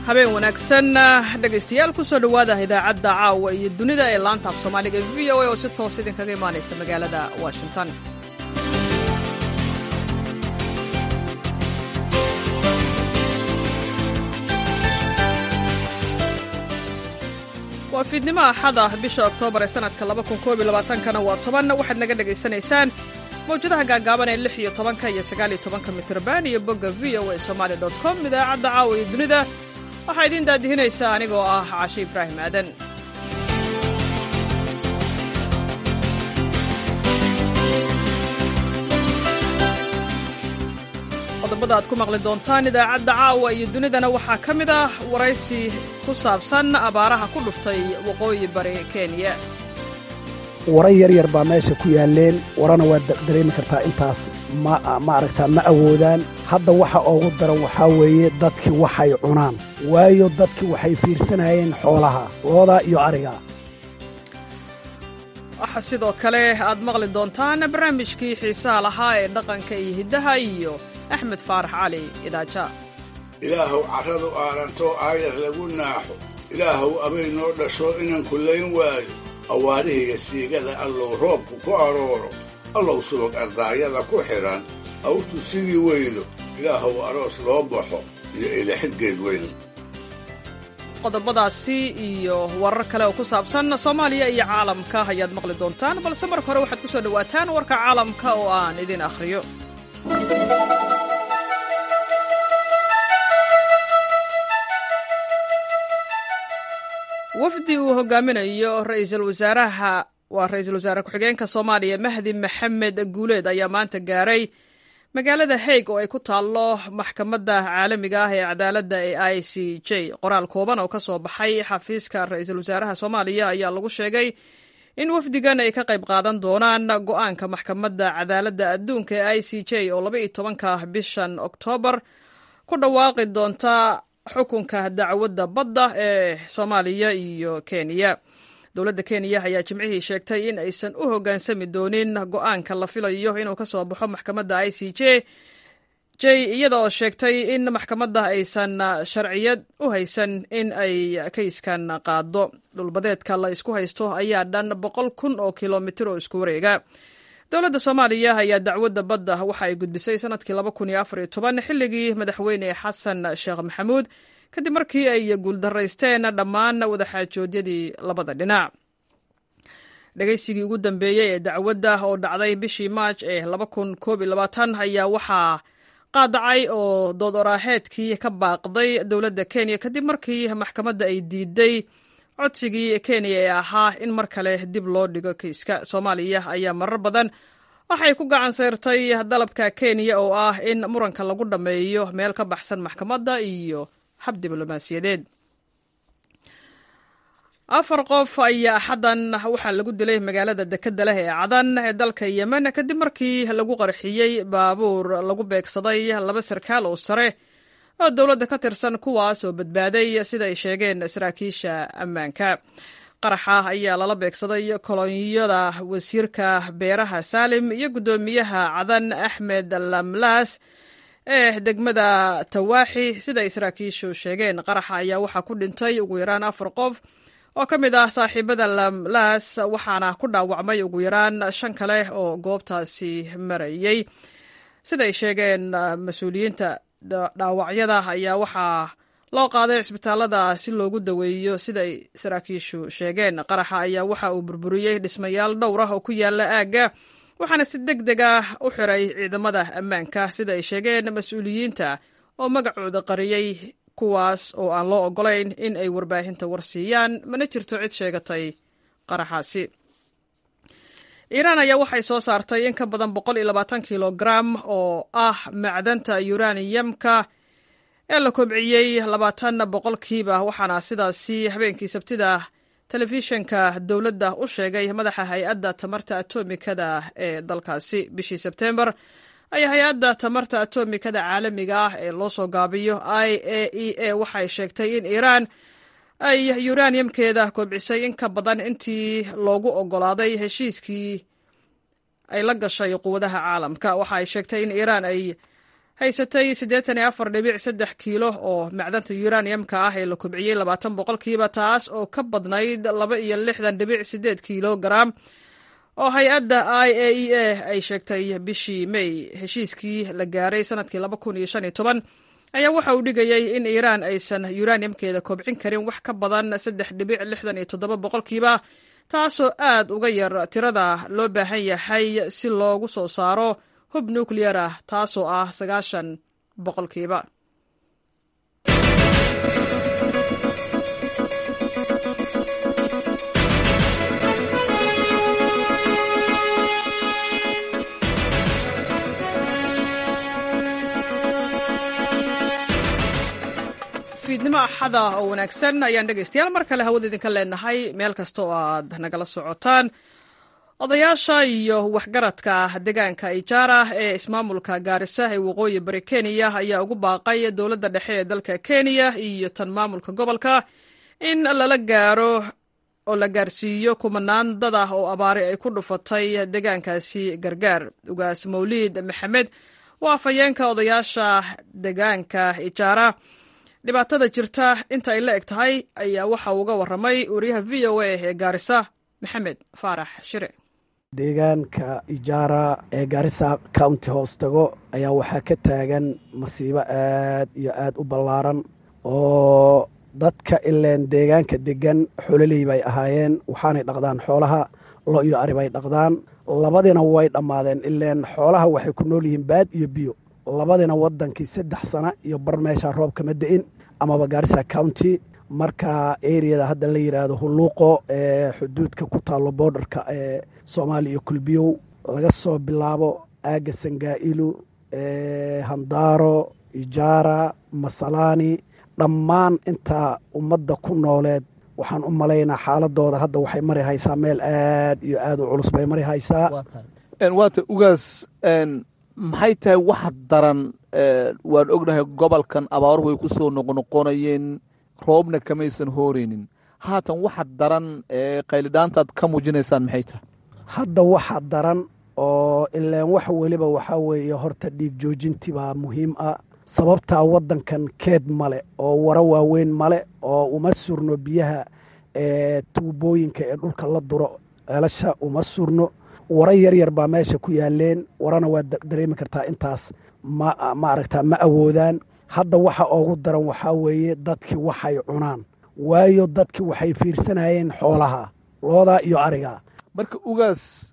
habeen wanaagsan dhegaystayaal kusoo dhowaada idaacadda caawa iyo dunida ee laanta af soomaaliga v o a oo si toos idinkaga imaanaysa magaalada washington waa fiidnimo axad ah bisha oktoobar ee sanadka kana waa toban waxaad naga dhegaysanaysaan mawjadaha gaagaaban ee lix iyo tobanka iyo sagaal iyo tobanka mitrban iyo bogga v o a somaali dot com idaacadda caawa iyo dunida waxaa idiin daadihinaysaa anigoo ah cashe ibraahim aadan qodobada aad ku maqli doontaan idaacadda caawa iyo dunidana waxaa ka mid ah waraysi ku saabsan abaaraha ku dhuftay waqooyi bari kenya wara yar yar baa meesha ku yaaleen warana waad dareemi kartaa intaas ma maaragtaa ma awoodaan hadda waxa ugu daran waxaa weeye dadkii waxay cunaan waayo dadkii waxay fiirsanayeen xoolaha looda iyo ariga waxaa sidoo kale aad maqli doontaan barnaamijkii xiisaha lahaa ee dhaqanka iyo hiddaha iyo axmed faarax cali idaaja ilaahow carradu aarantoo aayar lagu naaxo ilaahow abay noo dhasho inaan kullayn waayo awaarihiga siigada allow roobku ku arooro allow subag ardaayada ku xidhan awrtu sidii weydo ilaahow aroos loo baxo iyo ilaxidgeed weyn qodobadaasi iyo warar kale oo ku saabsan soomaaliya iyo caalamka ayaad maqli doontaan balse marka hore waxaad ku soo dhowaataan warka caalamka oo aan idin akhriyo wafdi uu hogaaminayo ra'iisul wasaaraha waa ra-iisul wasaare ku-xigeenka soomaaliya mahdi maxamed guuleed ayaa maanta gaaray magaalada haig oo ay ku taallo maxkamadda caalamiga ah ee cadaaladda ee i c j qoraal kooban oo ka soo baxay xafiiska ra-iisul wasaaraha soomaaliya ayaa lagu sheegay in wafdigan ay ka qayb qaadan doonaan go-aanka maxkamadda cadaaladda adduunka ee i c j oo laba iyo tobanka bishan oktoobar ku dhawaaqi doonta xukunka dacwadda badda ee soomaaliya iyo kenya dowladda kenya ayaa jimcihii sheegtay in aysan u hoggaansami doonin go-aanka la filayo inuu ka soo baxo maxkamadda i c j j iyada oo sheegtay in maxkamadda aysan sharciyad u haysan in ay kayskan qaado dhulbadeedka la isku haysto ayaa dhan boqol kun oo kilomitir oo isku wareega dowladda soomaaliya ayaa dacwadda badda waxa ay gudbisay sanadkii xilligii madaxweyne xasan sheekh maxamuud kadib markii ay guuldaraysteen dhammaan wadaxaajoodyadii labada dhinac dhegaysigii ugu dambeeyey ee dacwadda oo dhacday bishii maaj ee ayaa waxaa qaadacay oo dood oraaheedkii ka baaqday dowladda kenya kadib markii maxkamadda ay diiday codsigii kenya ee ahaa in mar kale dib loo dhigo kiiska soomaaliya ayaa marar badan waxay ku gacan sayrtay dalabka kenya oo ah in muranka lagu dhammeeyo meel ka baxsan maxkamadda iyo hab diblomaasiyadeed afar qof ayaa axaddan waxaa lagu dilay magaalada dekedda leh ee cadan ee dalka yemen kadib markii lagu qarxiyey baabuur lagu beegsaday laba sarkaal oo sare oo dowladda ka tirsan kuwaas oo badbaaday sida ay sheegeen saraakiisha ammaanka qaraxa ayaa lala beegsaday kolonyada wasiirka beeraha saalim iyo guddoomiyaha cadan axmed lamlaas ee degmada tawaaxi sida ay saraakiishu sheegeen qaraxa ayaa waxaa ku dhintay ugu yaraan afar qof oo ka mid ah saaxiibada lamlaas waxaana ku dhaawacmay ugu yaraan shan kale oo goobtaasi marayey sidaay sheegeen mas-uuliyiinta dhaawacyada ayaa waxaa loo qaaday cisbitaalada si loogu daweeyo siday saraakiishu sheegeen qaraxa ayaa waxa uu burburiyey dhismayaal dhowr ah oo ku yaala aagga waxaana si deg deg ah u xiray ciidamada ammaanka sida ay sheegeen mas-uuliyiinta oo magacooda qariyey kuwaas oo aan loo ogolayn in ay warbaahinta warsiiyaan mana jirto cid sheegatay qaraxaasi iiraan ayaa waxay soo saartay in ka badan boqol iyo labaatan kilogram oo ah macdanta yuraniyamka ee la kobciyey labaatan boqolkiiba waxaana sidaasi habeenkii sabtida telefishinka dowladda u sheegay madaxa hay-adda tamarta atomikada ee dalkaasi bishii sebtembar ayaa hay-adda tamarta atomikada caalamiga ah ee loo soo gaabiyo i a e a waxay sheegtay in iiraan ay yuraniyamkeeda kobcisay in ka badan intii loogu ogolaaday heshiiskii ay la gashay quwadaha caalamka waxa ay sheegtay in iiraan ay haysatay siddeetan iyo afar dhibic saddex kiilo oo macdanta uraniumka ah ee la kobciyey labaatan boqolkiiba taas oo ka badnayd laba iyo lixdan dhibic siddeed kiilo garaam oo hay-adda i a e a ay sheegtay bishii may heshiiskii la gaaray sanadkii laba kun iyo shan iyo toban ayaa waxa uu dhigayay in iiraan aysan uraniumkeeda kobcin karin wax ka badan saddex dhibic lixdan iyo toddoba boqolkiiba taasoo aad uga yar tirada loo baahan yahay si loogu soo saaro hub nuclear ah taasoo ah sagaashan boqolkiiba fiidnimo axada oo wanaagsan ayaan dhegaystayaal mar kale hawada idinka leenahay meel kasta oo aad nagala socotaan odayaasha iyo waxgaradka deegaanka ijaara ee ismaamulka gaarisa ee waqooyi bari kenya ayaa ugu baaqay dowladda dhexe ee dalka kenya iyo tan maamulka gobolka in lala gaaro oo la gaarsiiyo kumanaan dad ah oo abaari ay ku dhufatay deegaankaasi gargaar ugaas mawliid maxamed waa afhayeenka odayaasha deegaanka ijaara dhibaatada jirta inta ay la eg tahay ayaa waxa uga waramay wariyaha v o a ee gaarisa maxamed faarax shire deegaanka ijaara ee gaarisa county hoos tago ayaa waxaa ka taagan masiibo aad iyo aad u ballaaran oo dadka ileen deegaanka degan xololey bay ahaayeen waxaanay dhaqdaan xoolaha lo iyo ari bay dhaqdaan labadina way dhammaadeen ileen xoolaha waxay ku nool yihiin baad iyo biyo labadina waddankii saddex sana iyo bar meeshaa roob kama da-in amaba gaarisa county marka areada hadda la yidhaahdo hulluuqo ee xuduudka ku taallo boordarka ee soomaaliya iyo kulbiyow laga soo bilaabo aaga sangaa'ilu handaaro ijaara masalaani dhammaan intaa ummadda ku nooleed waxaan u malaynaa xaaladooda hadda waxay mari haysaa meel aad iyo aad u culus bay mari haysaa waata ugaas maxay tahay wax daran waan ognahay gobolkan abaar way ku soo noqnoqonayeen roobna kamaysan hooreynin haatan waxa daran qaylidhaantaad ka muujinaysaan maxay tahay hadda waxa daran oo ilaan wax weliba waxaa weeye horta dhiig joojintii baa muhiim ah sababtaa waddankan keed male oo waro waaweyn male oo uma surno biyaha ee tuubooyinka ee dhulka la duro ceelasha uma surno waro yaryar baa meesha ku yaaleen warana waa dareemi kartaa intaas ma ma aragtaa ma awoodaan hadda waxa oogu daran waxaa weeye dadkii waxay cunaan waayo dadkii waxay fiirsanayeen xoolaha loodaa iyo ariga marka ugaas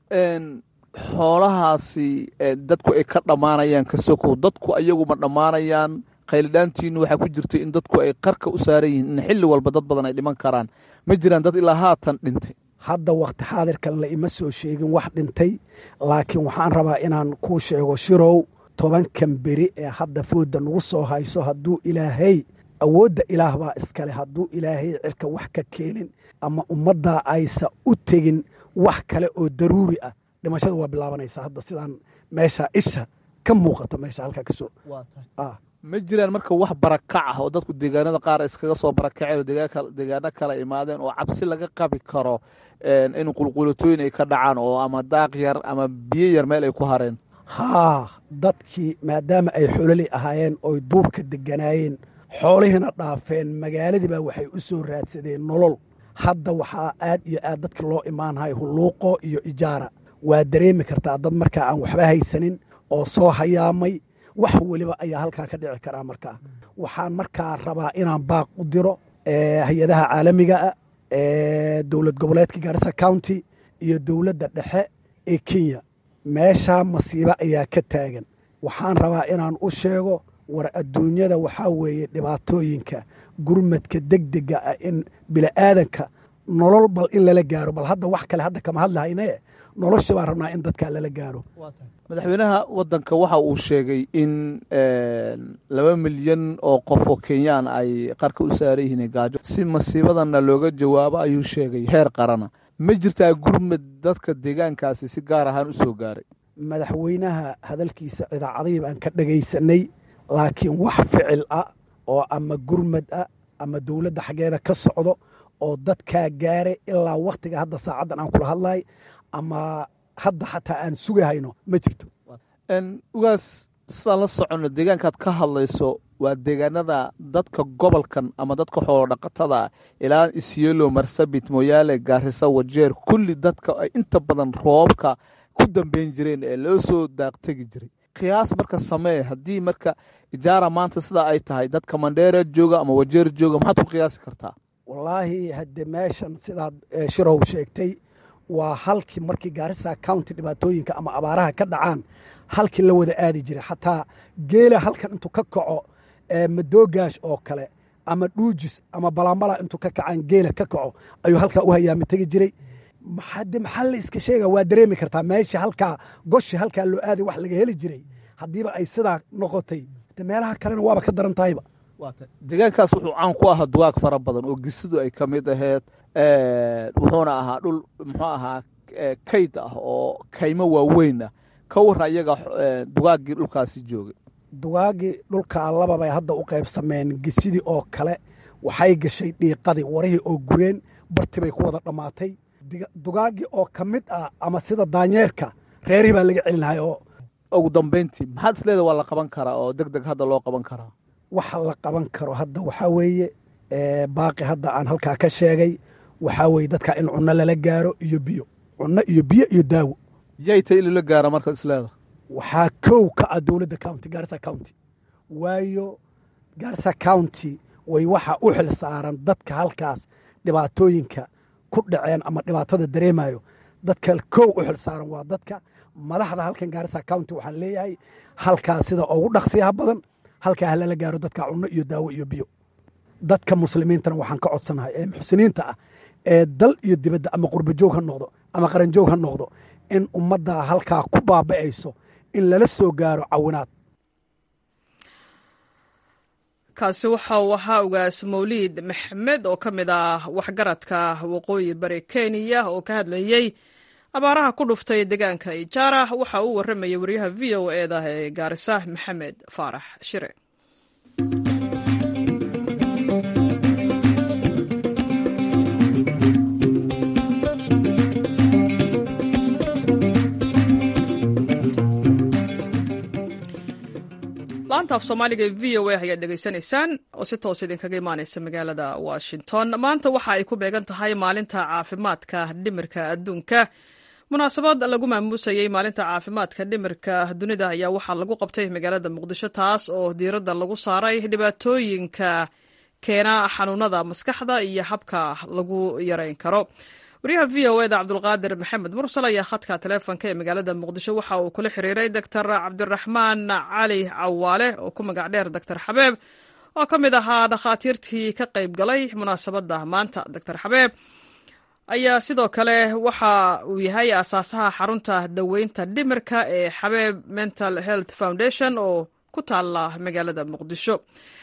xoolahaasi dadku ay ka dhammaanayaan ka sokow dadku ayagu ma dhammaanayaan qaylidhaantiinu waxaa ku jirtay in dadku ay qarka u saaran yihiin in xilli walba dad badan ay dhiman karaan ma jiraan dad ilaa haatan dhintay hadda wakti xaadirkan la ima soo sheegin wax dhintay laakiin waxaan rabaa inaan kuu sheego shirow tobankan beri ee hadda foodda nagu soo hayso hadduu ilaahay awoodda ilaah baa iskale hadduu ilaahay cirka wax ka keenin ama ummaddaa aysa u tegin wax kale oo daruuri ah dhimashada waa bilaabanaysaa hadda sidaan meesha isha ka muuqato meesha halkaa kasoo ma jiraan marka wax barakac ah oo dadku deegaanada qaar iskaga soo barakaceen oo deegaano kala imaadeen oo cabsi laga qabi karo in qulqulatooyin ay ka dhacaan oo ama daaq yar ama biyo yar meel ay ku hareen haa dadkii maadaama ay xololi ahaayeen oy duurka deganaayeen xoolihiina dhaafeen magaaladii baa waxay u soo raadsadeen nolol hadda waxaa aad iyo aad dadka loo imaanhay hulluuqo iyo ijaara waa dareemi kartaa dad markaa aan waxba haysanin oo soo hayaamay wax weliba ayaa halkaa ka dhici karaa markaa waxaan markaa rabaa inaan baaq u diro hay-adaha caalamiga ah dowlad goboleedka gaarisa county iyo dowladda dhexe ee kenya meeshaa masiibo ayaa ka taagan waxaan rabaa inaan u sheego war adduunyada waxaa weeye dhibaatooyinka gurmadka degdega ah in bili'aadanka nolol bal in lala gaaro bal hadda wax kale hadda kama hadlahayne nolosha baan rabnaa in dadkaa lala gaaro madaxweynaha waddanka waxa uu sheegay in laba milyan oo qof oo kenyaan ay qarka u saaran yihiin gaajo si masiibadanna looga jawaabo ayuu sheegay heer qarana ma jirtaa gurmad dadka deegaankaasi si gaar ahaan u soo gaaray madaxweynaha hadalkiisa idaacadihii baan ka dhagaysanay laakiin wax ficil ah oo ama gurmad ah ama dowladda xaggeeda ka socdo oo dadkaa gaaray ilaa wakhtiga hadda saacaddan aan kula hadlahay ama hadda xataa aan sugahayno ma jirto ugaas sidaan la soconno deegaankaad ka hadlayso waa deegaanada dadka gobolkan ama dadka xoolo dhaqatada ilaa isyelo marsabit mooyaale gaarisa wajeer kulli dadka ay inta badan roobka ku dambeyn jireen ee loo soo daaqtegi jiray qiyaas marka samee haddii marka ijaara maanta sidaa ay tahay dadka mandheera jooga ama wajeer jooga maxaad ku qiyaasi kartaa wallaahi hadde meeshan sidaad shirow sheegtay waa halkii markii gaarisa county dhibaatooyinka ama abaaraha ka dhacaan halkii la wada aadi jiray xataa geela halkan intuu ka kaco madoogash oo kale ama dhuujis ama balambala intuu ka kacaan geela ka kaco ayuu halkaa u hayaami tegi jiray de maxaa la iska sheega waa dareemi kartaa meesha halkaa goshi halkaa loo aaday wax laga heli jiray haddiiba ay sidaa noqotay de meelaha kalena waaba ka daran tahayba deegaankaas wuxuu caan ku ahaa dugaag fara badan oo gisidu ay ka mid aheyd wuxuuna ahaa dhul muxuu ahaa kayd ah oo kaymo waaweyn ah ka warra iyaga dugaaggii dhulkaasi joogay dugaagii dhulkaa lababay hadda u qaybsameen gisidii oo kale waxay gashay dhiiqadii warihii oo gureen barti bay ku wada dhammaatay dugaaggii oo ka mid ah ama sida daanyeerka reerihii baa laga celinahay oo ugu dambayntii maxaad isleeda waa la qaban karaa oo deg deg hadda loo qaban karaa waxa la qaban karo hadda waxaa weeye baaqi hadda aan halkaa ka sheegay waxaa weeye dadka in cunno lala gaaro iyo biyo cunno iyo biyo iyo daawo yay tay in lala gaara marka isleeda waxaa kow ka ah dowladda county gaarisa county waayo gaarisa county way waxa u xil saaran dadka halkaas dhibaatooyinka ku dhaceen ama dhibaatada dareemayo dadka kow u xil saaran waa dadka madaxda halkan gaarisa county waxaan leeyahay halkaas sida ugu dhaqsiyaha badan halkaa ha lala gaaro dadka cunno iyo daawo iyo biyo dadka muslimiintana waxaan ka codsanahay ee muxsiniinta ah ee dal iyo dibadda ama qurbajoog ha noqdo ama qaranjoog ha noqdo in ummadda halkaa ku baaba'ayso in lala soo gaaro cawinaad kaasi waxa uu ahaa ugaas mawliid maxmed oo ka mid ah waxgaradka waqooyi bari kenya oo ka hadlayey abaaraha ku dhuftay deegaanka ijaara waxa uu warramayay wariyaha v o e da ee gaarisa maxamed faarax shire laanta af soomaaliga ee v o a ayaad dhegaysanaysaan oo si toos idinkaga imaaneysa magaalada washington maanta waxa ay ku beegan tahay maalinta caafimaadka dhimirka adduunka munaasabad lagu maamuusayey maalinta caafimaadka dhimirka dunida ayaa waxaa lagu qabtay magaalada muqdisho taas oo diiradda lagu saaray dhibaatooyinka keena xanuunada maskaxda iyo habka lagu yareyn karo wariyaha v o eda cabdulqaadir maxamed mursal ayaa khadka taleefonka ee magaalada muqdisho waxa uu kula xiriiray doctor cabdiraxmaan cali cawaale oo ku magac dheer doctor xabeeb oo ka mid ahaa dhakhaatiirtii ka qayb galay munaasabadda maanta doctor xabeeb ayaa sidoo kale waxa uu yahay aasaasaha xarunta daweynta dhimirka ee xabeeb mental health foundation oo ku taala magaalada muqdisho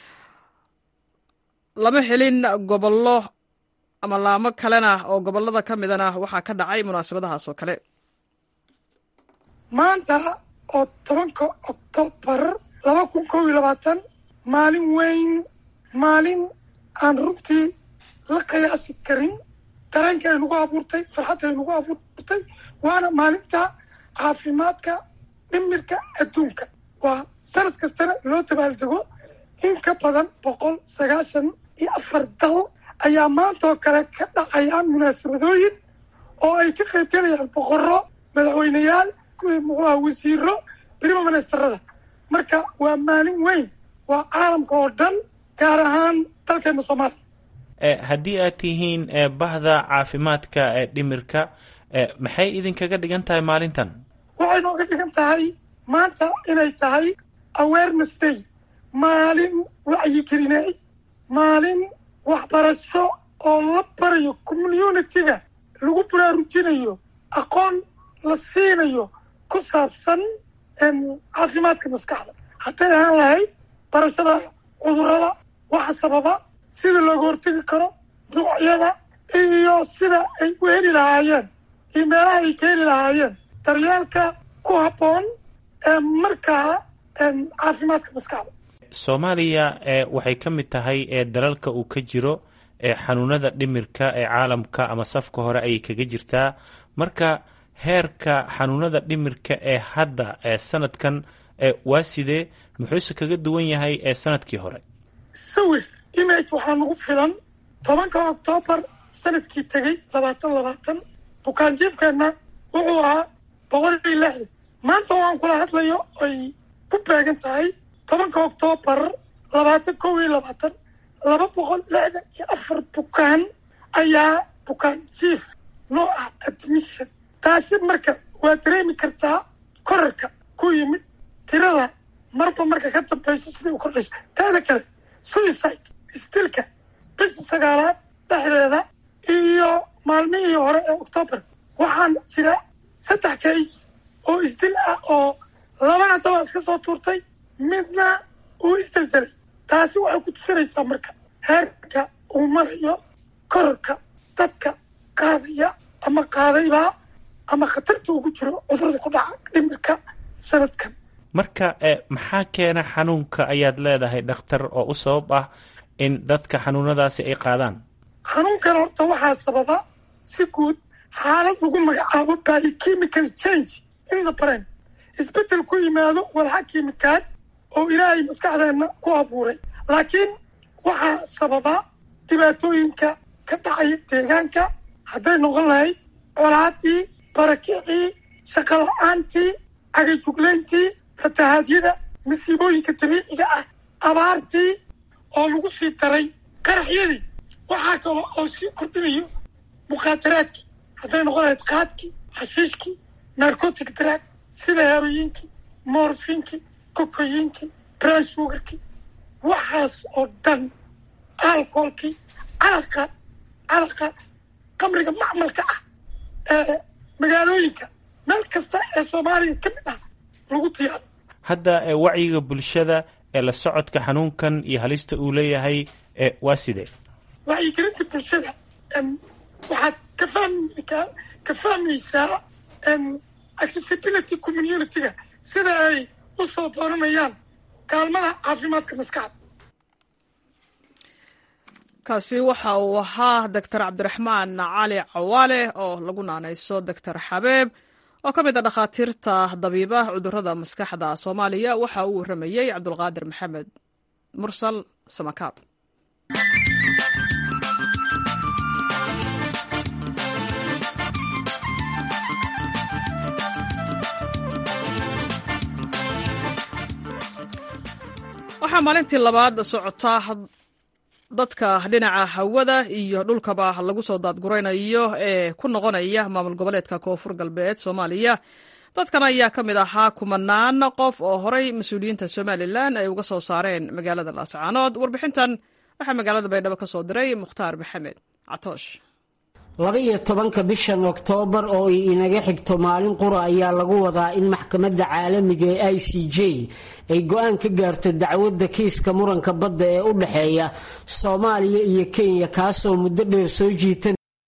lama helin gobollo ama laamo kalena oo gobolada ka midana waxaa ka dhacay munaasabadahaas oo kale maanta oo tobanka oktoobar laba kun kow iyo labaatan maalin weyn maalin aan runtii la qiyaasi karin dareenka ay nagu abuurtay farxadda ay nagu abuurtay waana maalinta caafimaadka dhimirka adduunka waa sanad kastana loo dabaaldego in ka badan boqol sagaashan iyo afar dal ayaa maanta oo kale ka dhacayaan munaasabadooyin oo ay ka qayb galayaan boqorro madaxweyneyaal muxuuha wasiiro prima ministerada marka waa maalin weyn waa caalamka oo dhan gaar ahaan dalkeena soomaaliya haddii aad tihiin bahda caafimaadka ee dhimirka maxay idinkaga dhigan tahay maalintan waxay nooga dhigan tahay maanta inay tahay awareness day maalin wacyigelinay maalin waxbarasho oo la barayo communitiga lagu baraarujinayo aqoon la siinayo ku saabsan caafimaadka maskaxda hadday ahaan lahayd barashada cudurrada waxa sababa sida looga hortegi karo nuucyada iyo sida ay u heli lahaayeen iyo meelaha ay ka heli lahaayeen daryeelka ku habboon ee markaa caafimaadka maskaxda soomaaliya waxay ka mid tahay dalalka uu ka jiro xanuunada dhimirka ee caalamka ama safka hore ayay kaga jirtaa marka heerka xanuunada dhimirka ee hadda sanadkan waa sidee muxuuse kaga duwan yahay ee sanadkii hore sawir image waxaa nagu filan tobanka oktoobar sanadkii tegey labaatan labaatan bukaanjiifkeenna wuxuu ahaa boqol iyo lixdan maanta oo aan kula hadlayo ay ku beegan tahay tobanka oktoobar labaatan kow iyo labaatan laba boqol lixdan iyo afar bukaan ayaa bukaan jiif noo ah admission taasi marka waa dareemi kartaa korarka ku yimid tirada marba marka ka dambayso siday u kordhayso taada kale suicide isdilka bisha sagaalaad dhexdeeda iyo maalmihii hore ee octoobar waxaan jira saddex kays oo isdil ah oo labana daba iska soo tuurtay midna uu isdeldelay taasi waxay ku tusinaysaa marka heerka uu marayo korarka dadka qaadaya ama qaadaybaa ama khatarta ugu jiro cudurada ku dhaca dhimirka sanadkan marka maxaa keena xanuunka ayaad leedahay dhakhtar oo u sabab ah in dadka xanuunadaasi ay qaadaan xanuunkan horta waxaa sababa si guud xaalad lagu magacaabo biochemical change in the brain isbeddel ku yimaado walxa kiimikaad oo ilaahay maskaxdeenna ku abuuray laakiin waxaa sababa dhibaatooyinka ka dhacaya deegaanka hadday noqon lahayd colaadii barakicii shaqo la-aantii cagajuglayntii fatahaadyada masiibooyinka dabiiciga ah abaartii oo lagu sii daray qaraxyadii waxaa kalo oo sii kordhinayo mukhaadaraadkii hadday noqon lahayd qaadkii xashiishkii narcotic drag sida heroyiinkii morfinkii kokoyiinkii brown sugarkii waxaas oo dhan alcoholkii calaqa calaqa qamriga macmalka ah ee magaalooyinka meel kasta ee soomaaliya ka mid ah lagu diyaaro hadda wacyiga bulshada ee la socodka xanuunkan iyo halista uu leeyahay waa sidee wacyigelinta bulshada waxaad ka fahmi ka fahmaysaa accessibility community-ga sida ay u soo dooranayaan kaalmada caafimaadka maskaxda kaasi waxa uu ahaa doctor cabdiraxmaan cali cawaale oo lagu naanayso doctor xabeeb oo ka mid a dhakhaatiirta dabiiba cudurada maskaxda soomaaliya waxa uu waramayey cabdulqaadir maxamed mursal samakaab waxaa maalintii labaad socota dadka dhinaca hawada iyo dhulkaba lagu soo daadguraynayo ee ku noqonaya maamul goboleedka koonfur galbeed soomaaliya dadkan ayaa ka mid ahaa kumanaan qof oo horay mas-uuliyiinta somalilan ay uga soo saareen magaalada laascaanood warbixintan waxaa magaalada baydhabo ka soo diray mukhtaar maxamed catoosh laba-iyo tobanka bishan oktoobar oo ay inaga xigto maalin qura ayaa lagu wadaa in maxkamadda caalamiga ee i c j ay go-aan ka gaarto dacwadda kiiska muranka badda ee u dhexeeya soomaaliya iyo kenya kaasoo muddo dheer soo jiita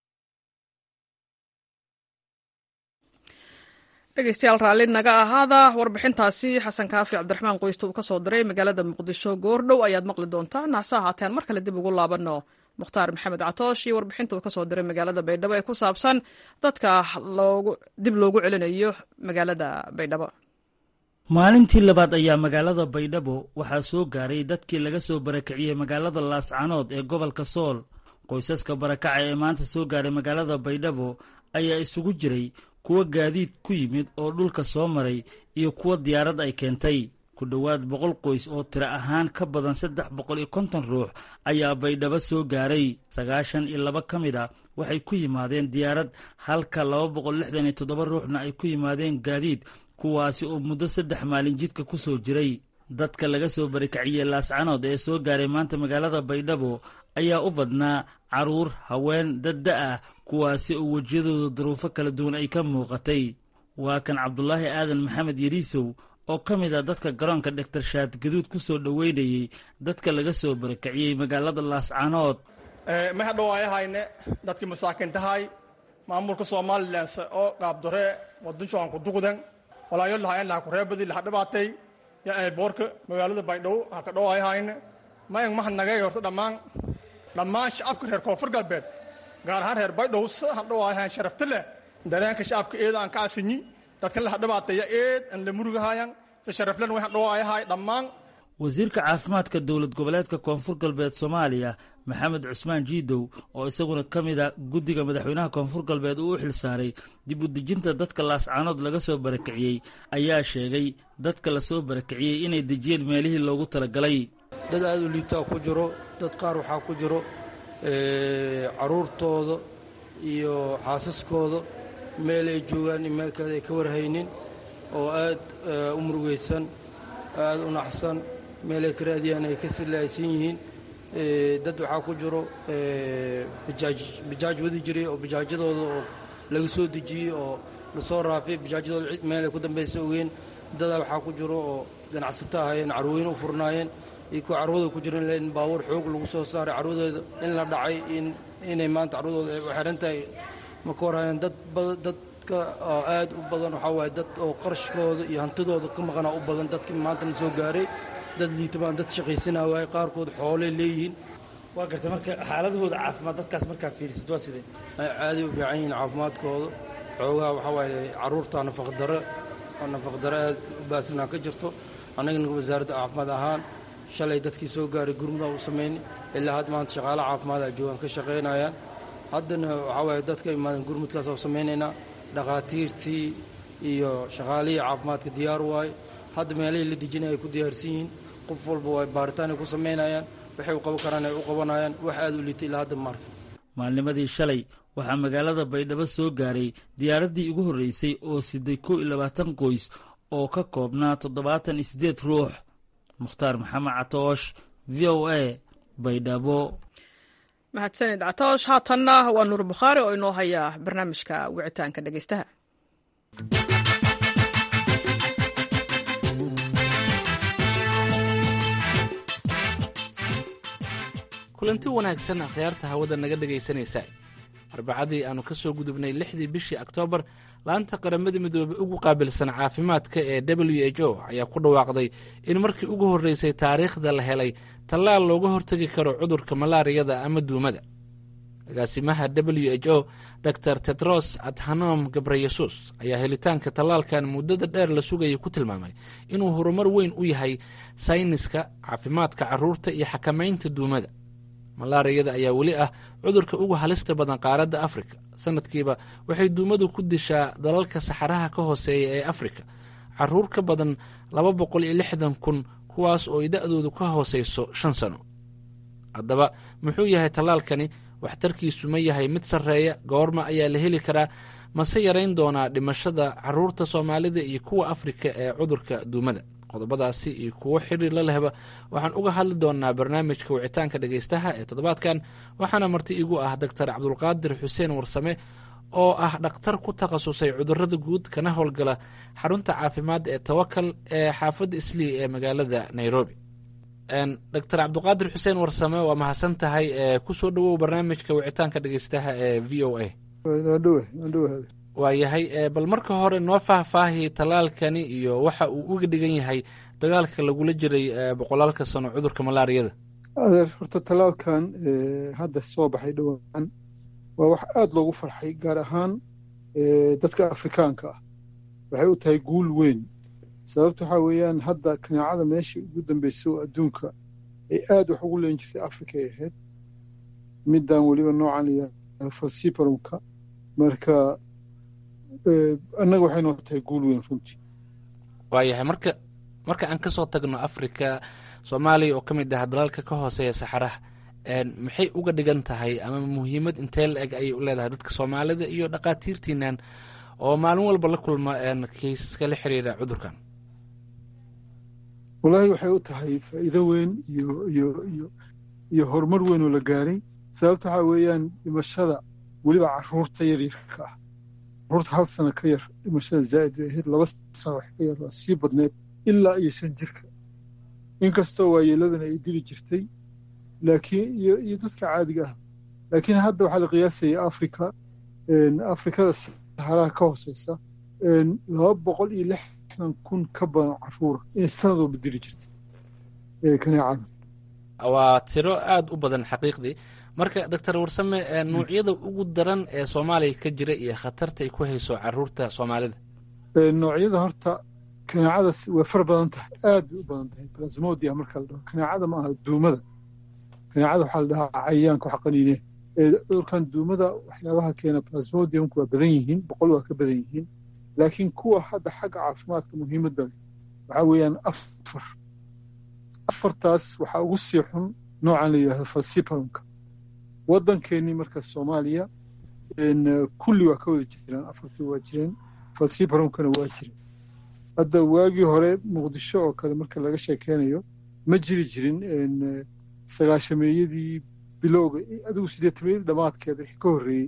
dhegeystayaal raalli naga ahaada warbixintaasi xasan kaafi cabdiraxmaan qoysta uu ka soo diray magaalada muqdisho goordhow ayaad maqli doontaan hase ahaateen mar kale dib ugu laabanno mukhtaar maxamed catoosh iyo warbixinta uu ka soo diray magaalada baydhabo ee ku saabsan dadka dib loogu celinayo magaalada baydhabo maalintii labaad ayaa magaalada baydhabo waxaa soo gaaray dadkii laga soo barakiciyey magaalada laascanood ee gobolka sool qoysaska barakaca ee maanta soo gaaray magaalada baydhabo ayaa isugu jiray kuwa gaadiid ku yimid oo dhulka soo maray iyo kuwa diyaarad ay keentay ku dhowaad boqol qoys oo tiro ahaan ka badan saddex boqol iyo konton ruux ayaa baydhabo soo gaaray sagaashan iyo laba ka mid a waxay ku yimaadeen diyaarad halka laba boqol lixdan iyo toddoba ruuxna ay ku yimaadeen gaadiid kuwaasi oo muddo saddex maalin jidka ku soo jiray dadka laga soo barikaciyey laascanood ee soo gaaray maanta magaalada baydhabo ayaa u badnaa carruur haween dadda ah kuwaasi oo wejiyadooda duruufo kala duwan ay ka muuqatay waa kan cabdulaahi aadan maxamed yariisow oo ka mid ah dadka garoonka dhegtar shaad gaduud ku soo dhoweynayey dadka laga soo barakiciyey magaalada laascanood mahadhowaayahayne dadkii masaakiintahay maamulka somalilan oo qaabdore wadunshooan ku duqdan walaayo lahayn laha kureebadi laha dhibaatay ya ay boorka magaalada baydhabo ha ka dhowaayahayne ma eng mahadnagay horta dhammaan dhammaan shacabka reer koonfur galbeed gaar ahaan reer baydhabo sa ha dhowaayahayn sharafta leh dareenka shacabka eeda aan ka asinyi dadkan laha dhibaateeya eed aan la murugahayan si sharaflen waxaan dhawaayahay dhammaan wasiirka caafimaadka dowlad goboleedka koonfur galbeed soomaaliya maxamed cusmaan jiidow oo isaguna ka mid a guddiga madaxweynaha koonfur galbeed uu u xilsaaray dib u dejinta dadka laascaanood laga soo barakiciyey ayaa sheegay dadka lasoo barakiciyey inay dejiyeen meelihii loogu talagalay dad aad u liitaa ku jiro dad qaar waxaa ku jiro caruurtooda iyo xaasaskooda meel ay joogaan iyo meel kale ay ka warhaynin oo aad u murugaysan aad u naxsan meel ay ka raadiyaan ay ka silaaysan yihiin dad waxaa ku jiro bijaaj wadi jiray oo bijaajyadooda oo laga soo dejiyey oo lasoo raafay bijaajyadooda cid meel ay ku dambaysa ogeen dadaa waxaa ku jiro oo ganacsato ahaayeen carwooyin u furnaayeen iyo kuwa carwada ku jiran in baabuur xoog lagu soo saaray carwadooda in la dhacay inay maanta carwadooda ay u xiran tahay ma ka warhayeen dad dadka aad u badan waxaa waaye dad oo qarashkooda iyo hantidooda ka maqanaa u badan dadkii maantana soo gaaray dad liitamaan dad shaqaysanaa waaye qaarkood xoolay leeyihiin waa garta marka xaaladahooda caafimaad dadkaas markaa fiirisid waa sidee caaday u fiican yihiin caafimaadkooda xoogaha waxaa waaye carruurta nafaqdaro nafaqdaro aad u baasanaa ka jirto annagana wasaaradda caafimaad ahaan shalay dadkii soo gaaray gurmuda u samayn ilaa had maanta shaqaale caafimaada joogaan ka shaqaynayaan haddana waxaa waaye dadka imaadan gurmudkaas oo samaynaynaa dhakhaatiirtii iyo shaqaalihii caafimaadka diyaar waaye hadda meelihii la dejinay ay ku diyaarsan yihiin qof walba waa baaritaan ay ku samaynayaan waxay u qaban karaan ay u qabanayaan wax aad u liitay ilaa hadda maarka maalnimadii shalay waxaa magaalada baydhabo soo gaaray diyaaraddii ugu horreysay oo siday kow iyo labaatan qoys oo ka koobnaa toddobaatan iyo siddeed ruux mukhtaar maxamed catoosh v o a baydhabo mahadsanid catoosh haatanna waa nuur bukhaari oo inoo haya barnaamijka wicitaanka dhegeystaha kulanti wanaagsan akhyaarta hawada naga dhegaysanaysa arbacadii aannu ka soo gudubnay lixdii bishii oktoobar laanta qaramada midoobey ugu qaabilsan caafimaadka ee w h o ayaa ku dhawaaqday in markii ugu horreysay taariikhda la helay tallaal looga hortegi karo cudurka malaariyada ama duumada agaasimaha w h o dor tedros adhanom gabreyesus ayaa helitaanka tallaalkan muddada dheer la sugayay ku tilmaamay inuu horumar weyn u yahay sayniska caafimaadka carruurta iyo xakamaynta duumada malaariyada ayaa weli ah cudurka ugu halista badan qaaradda afrika sanadkiiba waxay duumadu ku dishaa dalalka saxaraha ka hooseeya ee afrika caruur ka badan laba boqol iyo lixdan kun kuwaas oo ay da-doodu ka hooseyso shan sano haddaba muxuu yahay tallaalkani waxtarkiisu ma yahay mid sarreeya goorma ayaa la heli karaa mase yarayn doonaa dhimashada caruurta soomaalida iyo kuwa afrika ee cudurka duumada qodobadaasi iyo kuwo xiriir la lehba waxaan uga hadli doonaa barnaamijka wicitaanka dhegeystaha ee toddobaadkan waxaana marti igu ah doctor cabdulqaadir xuseen warsame oo ah dhakhtar ku takhasusay cudurada guud kana howlgala xarunta caafimaad ee tawakal ee xaafadda islii ee magaalada nairobi doctor cabdulqaadir xuseen warsame waa mahadsan tahay kusoo dhowow barnaamijka wicitaanka dhegeystaha ee v o a waayahay bal marka hore noo faahfaahi tallaalkani iyo waxa uu uga dhigan yahay dagaalka lagula jiray boqolaalka sano cudurka malaariyada adeer horta tallaalkan hadda soo baxay dhowaan waa wax aada loogu farxay gaar ahaan dadka afrikaanka ah waxay u tahay guul weyn sababta waxaa weeyaan hadda kanaacada meeshii ugu dambeysay oo adduunka ay aad wax ugu leen jirtay afrika ay ahayd middan weliba noocan la falsibarumka marka annaga waxay noo tahay guul weyn runtii waayahay marka marka aan ka soo tagno afrika soomaaliya oo ka mid ah dalalka ka hooseeya saxaraha maxay uga dhigan tahay ama muhiimad intee la eg ayay u leedahay dadka soomaalida iyo dhakhaatiirtiinan oo maalin walba la kulma kaysaska la xiriira cudurkan wallaahi waxay u tahay faa'iido weyn iyo iyo iyo iyo horumar weyn oo la gaaray sababta waxaa weeyaan dhimashada weliba caruurta yaryarka ah caruurta hal sano ka yar dhimashada zaa'id bay ahayd laba sano wax ka yar waa sii badneed ilaa iyo shan jirka inkastoo waayeeladana ay dili jirtay laakiin iyo iyo dadka caadiga ah laakiin hadda waxaa la qiyaasaya afrika afrikada saxaraha ka hooseysa laba boqol iyo lixdan kun ka badan caruura inay sanad walba dili jirtay kaneecada waa tiro aada u badan xaqiiqdii marka doctor warsame nuucyada ugu daran ee soomaaliya ka jira iyo khatarta ay ku hayso caruurta soomaalida noocyada horta kaneecadaas way far badan tahay aad bay u badan tahay plasmodia marka la dhaho kaneecada ma aha duumada kaneecada waxaa la dhahaa cayayaanka wax qaniine cudurkan duumada waxyaabaha keena plasmodiumku waa badan yihiin boqol waa ka badan yihiin laakiin kuwa hadda xagga caafimaadka muhiimadda leh waxaa weeyaan afar afartaas waxaa ugu sii xun noocan la yidhahdo falciparonka waddankeennii marka soomaaliya kulli waa ka wada jiraan afartii waa jireen falciparonkana waa jireen hadda waagii hore muqdisho oo kale marka laga sheekeynayo ma jiri jirin sagaashameeyadii bilowga adigu sideetameeyadii dhammaadkeeda wixii ka horreeyey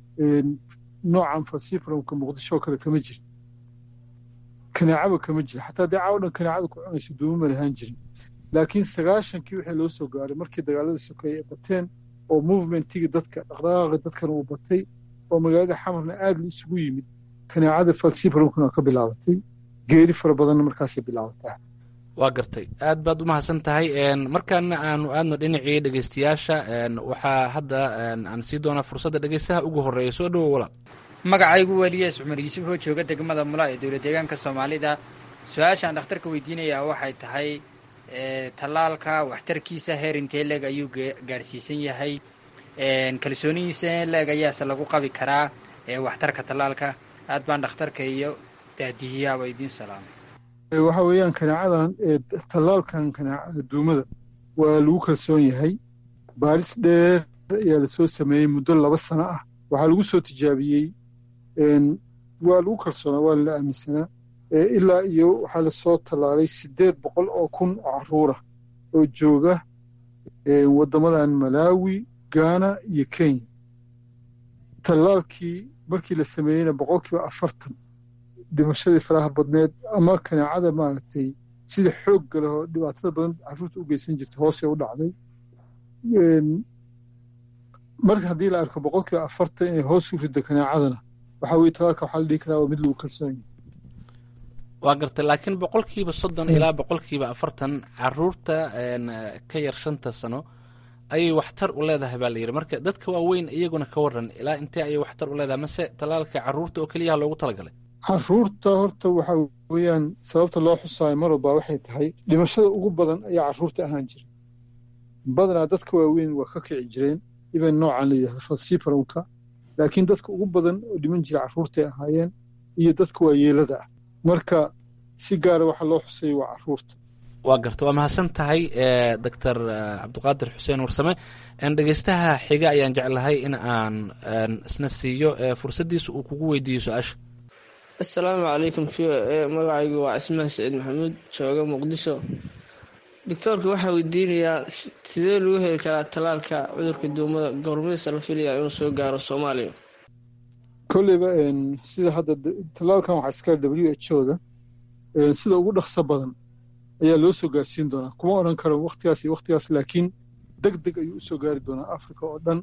noocan falciparonka muqdisho oo kale kama jirin kaneecaba kama jira xataa dee caawo dhan kaneecada ku cunayso duuma ma lahaan jirin laakiin sagaashankii wixii loo soo gaaray markii dagaaladii sokeeye ay bateen oo movementigii dadka dhaqdhaqaaqi dadkana uu batay oo magaalada xamarna aad la isugu yimid kaneecada falciparonkana waa ka bilaabatay geeri fara badanna markaasay bilaabataa waa gartay aad baad u mahadsan tahay markaana aanu aadno dhinacii dhegeystayaasha waxaa hadda aan sii doonaa fursadda dhegeystaha ugu horeeya soo dhowo walaal magacaygu weliyees cumar yuusuf oo jooga degmada mula ee dowlad deegaanka soomaalida su-aashaan dhakhtarka weydiinayaa waxay tahay tallaalka waxtarkiisa heer intee leeg ayuu gaadhsiisan yahay kalsoonihiisa leeg ayaase lagu qabi karaa waxtarka tallaalka aad baan dhakhtarka iyo daadihiyaaba idiin salaamay waxa weeyaan kaneecadan tallaalkan kaneecada duumada waa lagu kalsoon yahay baaris dheer ayaa lasoo sameeyey muddo laba sano ah waxaa lagu soo tijaabiyey waa lagu kalsoonaa waa lala aaminsanaa ilaa iyo waxaa lasoo tallaalay siddeed boqol oo kun oo carruura oo jooga waddamadan malaawi gaana iyo kenya tallaalkii markii la sameeyeyna boqolkiiba afartan dhimashadii faraha badneed ama kaneecada maaragtay sida xoogga leh oo dhibaatada badan carruurta u geysan jirtay hoosee u dhacday marka haddii la arko boqolkiiba afartan inay hoos u riddo kaneecadana waxaa weye talaalka waxaa la dhihi karaa waa mid lagu kalsoon yahay waa gartay laakiin boqolkiiba soddon ilaa boqolkiiba afartan caruurta ka yar shanta sano ayay waxtar u leedahay baa la yidhi marka dadka waaweyn iyaguna ka waran ilaa intee ayay waxtar u leedahay mase talaalka caruurta oo keliyaha loogu talagalay caruurta horta waxa weeyaan sababta loo xusaayo mar walba waxay tahay dhimashada ugu badan ayaa caruurta ahaan jira badanaa dadka waaweyn waa ka kici jireen iban noocan la yidhahdo falciparonka laakiin dadka ugu badan oo dhiman jira carruurtay ahaayeen iyo dadka waayeelada ah marka si gaara waxa loo xusay waa caruurta waa garta waa mahadsan tahay doctor cabdiqaadir xuseen warsame dhegeystaha xiga ayaan jeclahay in aan isna siiyo fursaddiisa uu kugu weydiiyo su-aasha assalaamu calaykum v o e magacaygu waa cismaan saciid maxamuud jooga muqdisho doctoorka waxaa weydiinayaa sidee lagu heli karaa tallaalka cudurka duumada goormaysa la filaya inuu soo gaaro soomaaliya kolleyba sida hadda tallaalkan waxaa iskale w h o da sida ugu dhaqso badan ayaa loo soo gaarsiin doonaa kuma odhan karo waktigaas iyo waktigaas laakiin deg deg ayuu usoo gaari doonaa africa oo dhan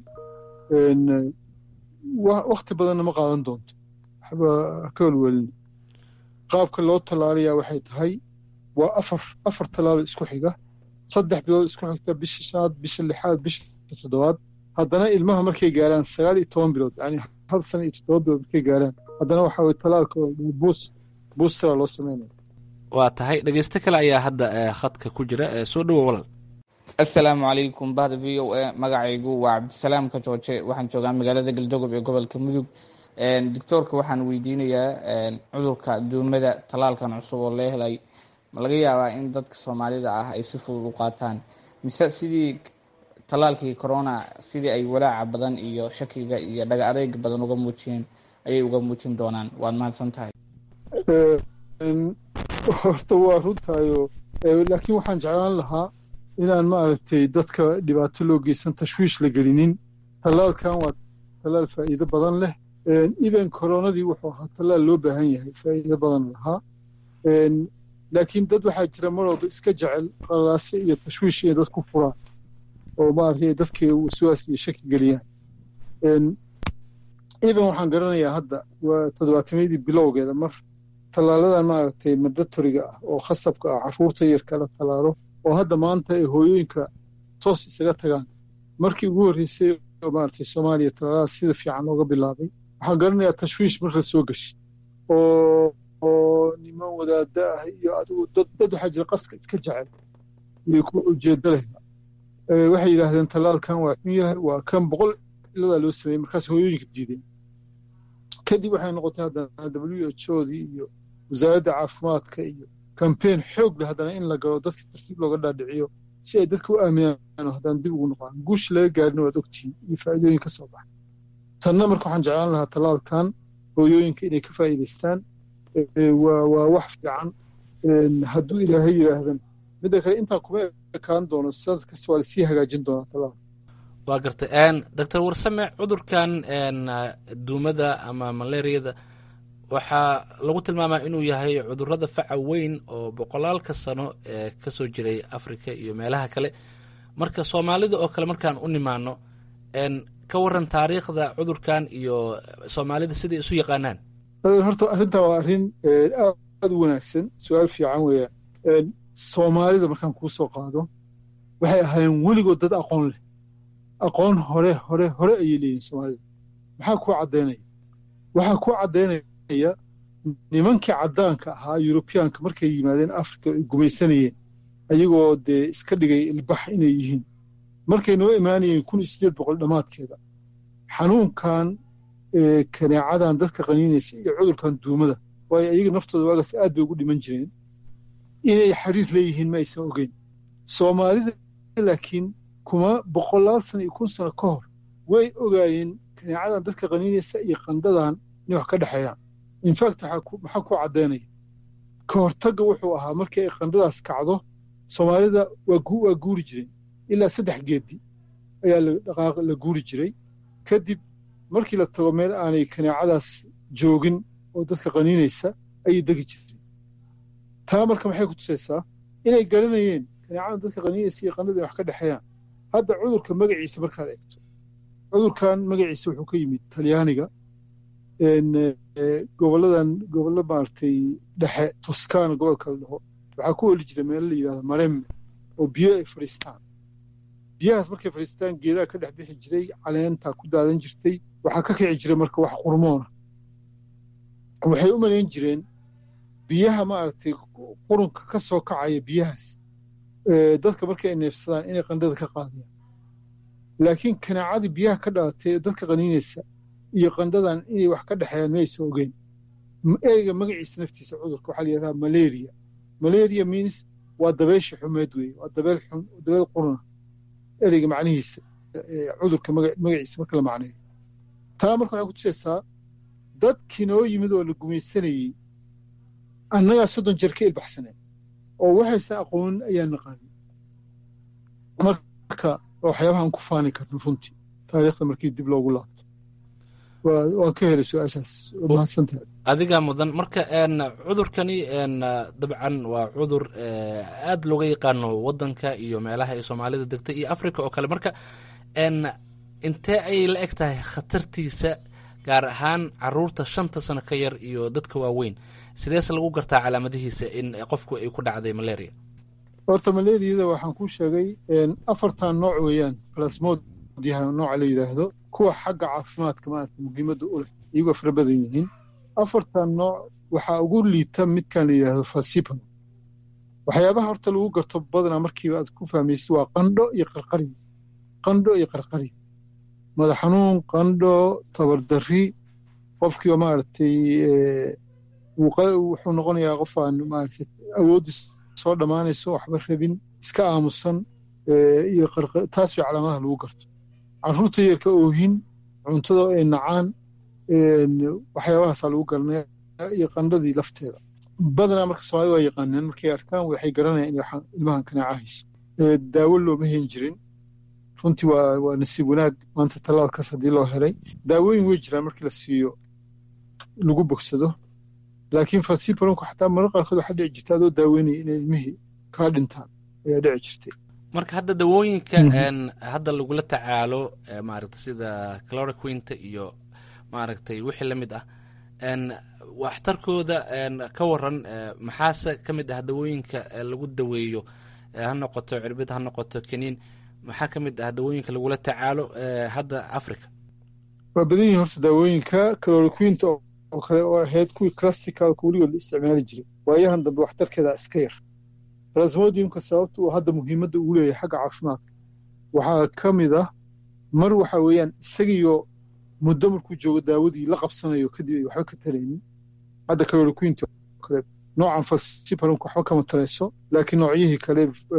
wakti badanna ma qaadan doonto waxba ka welwelina qaabka loo tallaalayaa waxay tahay waa afar afar tallaalo isku xiga saddex bilood isku xigta bisha shanaad bisha lixaad bisha toddobaad haddana ilmaha markay gaaraan sagaal iyo toban bilood yani hal sana iyo toddoba bilood markay gaaraan haddana waxaa weye tallaalka buus buustera loo sameynaya waa tahay dhegeysto kale ayaa hadda khadka ku jira soo dhowo walal assalaamu calaykum bahda v o a magacaygu waa cabdisalaam ka jooje waxaan joogaa magaalada galdogob ee gobolka mudug doctoorka waxaan weydiinayaa cudurka duumada tallaalkan cusub oo lee helay ma laga yaabaa in dadka soomaalida ah ay si fudud u qaataan mise sidii tallaalkii corona sidii ay walaaca badan iyo shakiga iyo dhaga adeyga badan uga muujiyeen ayay uga muujin doonaan waad mahadsan tahay horta waa runtaayo laakiin waxaan jeclaan lahaa inaan maaragtay dadka dhibaato loo geysan tashwiish la gelinin tallaalkan waa tallaal faa'iido badan leh even koronadii wuxuu ahaa tallaal loo baahan yahay faa'iido badan lahaa laakiin dad waxaa jira mar walba iska jecel qalaase iyo tashwiish inay dad ku furaan oo maaragtay dadka waswaas iyo shaki geliyaan even waxaan garanayaa hadda waa toddobaatamyadii bilowgeeda mar tallaaladan maaragtay mandatoriga ah oo khasabka ah carruurta yarka la tallaalo oo hadda maanta ay hooyooyinka toos isaga tagaan markii ugu horreysay oo maaragtay soomaaliya tallaalada sida fiican looga bilaabay waxaan garanayaa tashwiish mar la soo gashay oo oo niman wadaada ah iyo adigu dad dad waxaa jira qaska iska jecel iyo kuwa ujeeddo lehba waxay yidhaahdeen tallaalkan waa xun yahay waa kan boqol iladaa loo sameeyey markaas hooyooyinka diideen kadib waxay noqotay haddana w h odii iyo wasaaradda caafimaadka iyo kambeyn xoog leh haddana in la galo dadka tartiib looga dhaadhiciyo si ay dadka u aaminaan haddana dib ugu noqdaan guusha laga gaarina waad ogtihiin iyo faa'iidooyin ka soo baxa tanna marka waxaan jeclaan lahaa tallaalkan hooyooyinka inay ka faa'iidaystaan waa wax fiican hadduu ilaahay yidhaahdan midda kale intaa kuma ekaan doono sanad kasta waa lasii hagaajin doonaa tallaalka waa gartay doctor warsame cudurkan duumada ama malaariyada waxaa lagu tilmaamaa inuu yahay cudurada faca weyn oo boqolaalka sano ee ka soo jiray africa iyo meelaha kale marka soomaalida oo kale markaan u nimaano ka waran taariikhda cudurkan iyo soomaalida siday isu yaqaanaan horta arrintan waa arrin aad u wanaagsan su-aal fiican weeyaan soomaalida markaan kuu soo qaado waxay ahaayeen weligood dad aqoon leh aqoon hore hore hore ayay leeyihin soomaalida maxaa kuu caddaynaya waxaa kuu caddaynaya nimankii caddaanka ahaa yurubiyaanka markay yimaadeen africa ay gumaysanayeen ayagoo dee iska dhigay ilbax inay yihiin markay noo imaanayeen kun iyo siddeed boqol dhammaadkeeda xanuunkan kaneecadan dadka qaniinaysa iyo cudurkan duumada waayo ayaga naftooda waagaas aad bay ugu dhiman jireen inay xiriir leeyihiin ma aysan ogeyn soomaalida laakiin kuma boqolaal sano iyo kun sano ka hor way ogaayeen kaneecadan dadka qaniinaysa iyo qandhadan inay wax ka dhexeeyaan infact maxaa ku caddaynaya ka hortagga wuxuu ahaa markii ay qandhadaas kacdo soomaalida waa guuri jireen ilaa saddex geedi ayaa dhaqaaq la guuri jiray kadib markii la tago meel aanay kaneecadaas joogin oo dadka qaniinaysa ayay degi jireen taa marka maxay ku tusaysaa inay garanayeen kaneecadan dadka qaniinaysa iyo qandhada wax ka dhexeeyaan hadda cudurka magaciisa markaad eegto cudurkan magaciisa wuxuu ka yimid talyaaniga gobolladan gobollo maaragtay dhexe toskana gobolka la dhaho waxaa ku weli jira meelo la yidhahdo maremme oo biyo ay fadhiistaan biyahaas markay fadhiistaan geedaha ka dhex bixi jiray caleentaa ku daadan jirtay waxaa ka kici jiray marka wax qurmoona waxay u malayn jireen biyaha maaragtay qurunka ka soo kacaya biyahaas dadka markay ay neefsadaan inay qandhada ka qaadayaan laakiin kanaacadii biyaha ka dhalatay dadka qaniinaysa iyo qandhadan inay wax ka dhexeeyaan ma aysan ogeyn ereyga magaciisa naftiisa cudurka waxaa la yidhahdaa malaria malaria means waa dabeysha xumeed weeye waa dabeel xun dabeel quruna ereyga macnihiisa cudurka magaciisa marka la macneeyo taa marka waxay ku tusaysaa dadkii noo yimid oo la gumaysanayey annagaa soddon jeer ka ilbaxsaneen oo waxaysan aqoonin ayaan naqaanin marka waxyaabahaan ku faani karno runtii taariikhda markii dib loogu laabto waan ka helay su-aashaas mahadsantahay adigaa mudan marka cudurkani dabcan waa cudur aad looga yaqaano wadanka iyo meelaha ay soomaalida degta iyo africa oo kale marka intee ayay la eg tahay khatartiisa gaar ahaan caruurta shanta sano ka yar iyo dadka waaweyn sideese lagu gartaa calaamadihiisa in qofku ay ku dhacday malaria horta malariyada waxaan kuu sheegay afartan nooc weeyaan plasmodiha nooca la yidhaahdo kuwa xagga caafimaadka maarata muhiimadda u leh iyagoo fara badan yihiin afartan nooc waxaa ugu liita midkan la yidhaahdo falsipam waxyaabaha horta lagu garto badanaa markiiba aad ku fahmaysid waa qandho iyo qarqari qandho iyo qarqari madax xanuun qandho tabardarri qofkiiba maaragtay wuxuu noqonayaa qof aan maaragtay awooddiis soo dhammaanayso waxba rabin iska aamusan iyo taas way calaamadaha lagu garto carruurta yarka oohin cuntada ay nacaan waxyaabahaasaa lagu garanaya iyo qandhadii lafteeda badanaa marka soomaalida waa yaqaaneen markay arkaan waxay garanayaan in ilmahan kanaaca hayso daawo looma hen jirin runtii waa waa nasiib wanaag maanta tallaalkaas haddii loo helay daawooyin way jiraan markii la siiyo lagu bogsado laakiin falsiparonku xataa marar qaarkood waxaa dhici jirta adoo daaweynaya inay ilmihii kaa dhintaan ayaa dhici jirtay marka hadda dawooyinka hadda lagula tacaalo maaragta sida cloroquinta iyo maaragtay wixii la mid ah waxtarkooda ka waran maxaase ka mid ah dawooyinka lagu daweeyo ha noqoto cirbid ha noqoto keniin maxaa ka mid ah dawooyinka lagula tacaalo hadda africa waa badan yihin horta daawooyinka cloroquinta oo kale oo ahayd kuwii classicalka weligood la isticmaali jiray waayahan dambe waxtarkeeda iska yar plasmodiumka sababta uu hadda muhiimadda ugu leeyahay xagga caafimaadka waxaa ka mid ah mar waxa weeyaan isagiyo muddo markuu joogo daawadii la qabsanayo kadib ay waxba ka talaynin hadda chloroquinta kale noocan falciparum waxba kama talayso laakiin noocyihii kale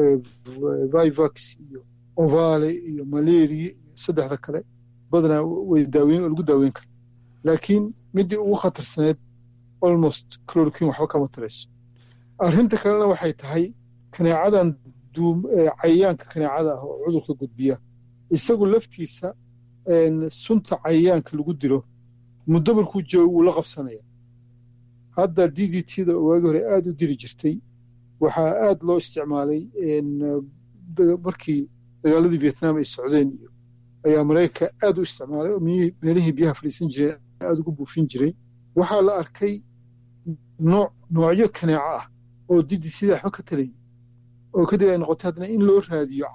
vivax iyo ovale iyo malaria iyo saddexda kale badanaa way daaweyn lagu daaweyn kara laakiin midii ugu khatarsaneed almost chloroquin waxba kama talayso arrinta kalena waxay tahay kaneecadan cayayaanka kaneecada ah oo cudurka gudbiya isagu laftiisa sunta cayayaanka lagu dilo muddo markuu joogo wuu la qabsanaya hadda d d t da waagi hore aad u dili jirtay waxaa aad loo isticmaalay markii dagaaladii vietnam ay socdeen iyo ayaa maraykanka aad u isticmaalay oo meelihii biyaha fadhiisan jireen aad ugu buufin jiray waxaa la arkay nooc noocyo kaneeco ah oo d d t da waxba ka talayn oo kadib ay noqotay haddana in loo raadiyo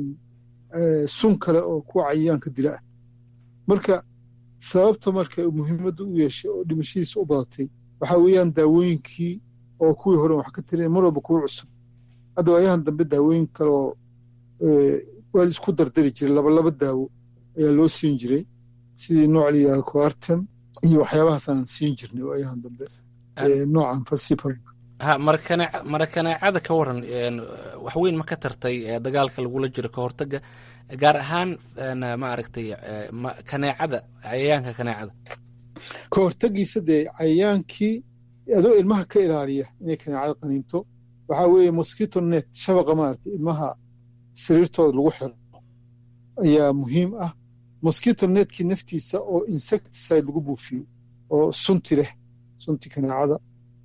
sun kale oo kuwa cayayaanka dila ah marka sababta marka muhiimadda u yeeshay oo dhimashadiisa u badatay waxaa weeyaan daawooyinkii oo kuwii hore wax ka tirin mar walba kuwa cusub hadda waayahan dambe daawooyin kale oo waa laisku dardari jiray labalaba daawo ayaa loo siin jiray sidii nooc la yidhahdo coartem iyo waxyaabahaasaan siin jirnay waayahan dambe noocan falsipar ha mara kaneecada ka waran wax weyn ma ka tartay dagaalka lagula jiro ka hortaga gaar ahaan maaragtay kaneecada cayayaanka kaneecada ka hortagiisa dee cayayaankii adoo ilmaha ka ilaaliya inay kaneecada qaniinto waxaa weeye mosquito net shabaqa maaragtay ilmaha sariirtooda lagu xiro ayaa muhiim ah mosquito netkii naftiisa oo insecticide lagu buufiyo oo sunti leh sunti kaneecada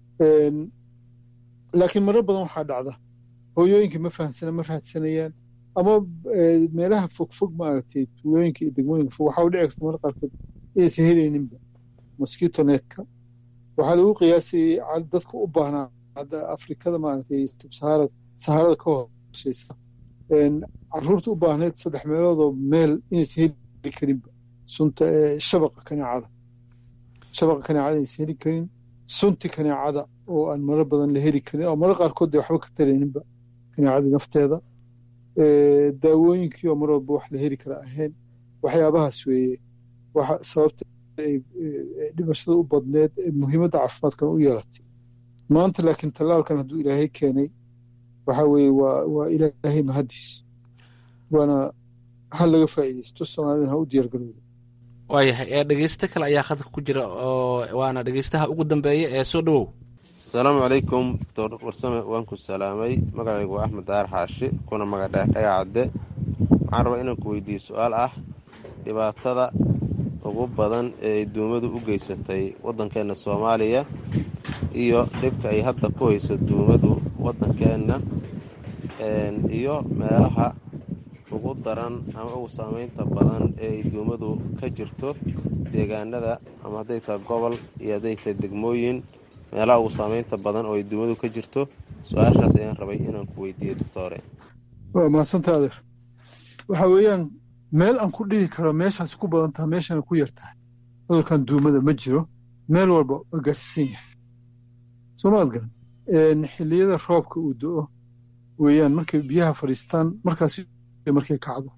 laakiin marar badan waxaa dhacda hooyooyinka ma fahamsana ma raadsanayaan ama meelaha fogfog maaragtay tuulooyinka iyo degmooyinka fog waxaa u dhici karta marar qaarkood inaysan helayninba mosquito netka waxaa lagu qiyaasayay dadka u baahnaa hadda afrikada maaragtay sahara saharada ka hooseysa caruurta u baahneed saddex meeloodoo meel inaysan heli karinba sunta shabaqa kaneecada shabaqa kaneecada inaysan heli karin sunti kaneecada oo aan marar badan la heli karin oo marar qaarkood dee waxba ka tarayninba kaneecadii nafteeda daawooyinkii oo mar walba wax la heli kara ahayn waxyaabahaas weeye waxa sababta ay dhimashada u badneed ee muhiimadda caafimaadkan u yeelatay maanta laakiin tallaalkan hadduu ilaahay keenay waxa weeye waa waa ilaahay mahadiis waana ha laga faa'iidaysto soomaalidana ha u diyaargaroodo waayahay ee dhegeysto kale ayaa khadka ku jira oo waana dhegeystaha ugu dambeeya ee soo dhowow asalaamu calaykum doctor warsame waan ku salaamay magacaygu waa axmed daar xaashi kuna magadheh dhagacadde waxaan rabaa inaan ku weydiiyo su-aal ah dhibaatada ugu badan ee ay duumadu u geysatay waddankeenna soomaaliya iyo dhibka ay hadda ku hayso duumadu waddankeenna iyo meelaha ugu daran ama ugu saamaynta badan ee ay duumadu ka jirto deegaanada ama hadday tahay gobol iyo hadday tahay degmooyin meelaha ugu saamaynta badan oo ay duumadu ka jirto su-aashaas ayaan rabay inaan ku weydiiyo doctore waa mahadsanta adeer waxa weeyaan meel aan ku dhihi karo meeshaasi ku badan taha meeshana ku yar tahay cudurkan duumada ma jiro meel walba waa gaarsiisan yahay soomaad garan xilliyada roobka uu do-o weeyaan markay biyaha fadhiistaan markaas markay kacdo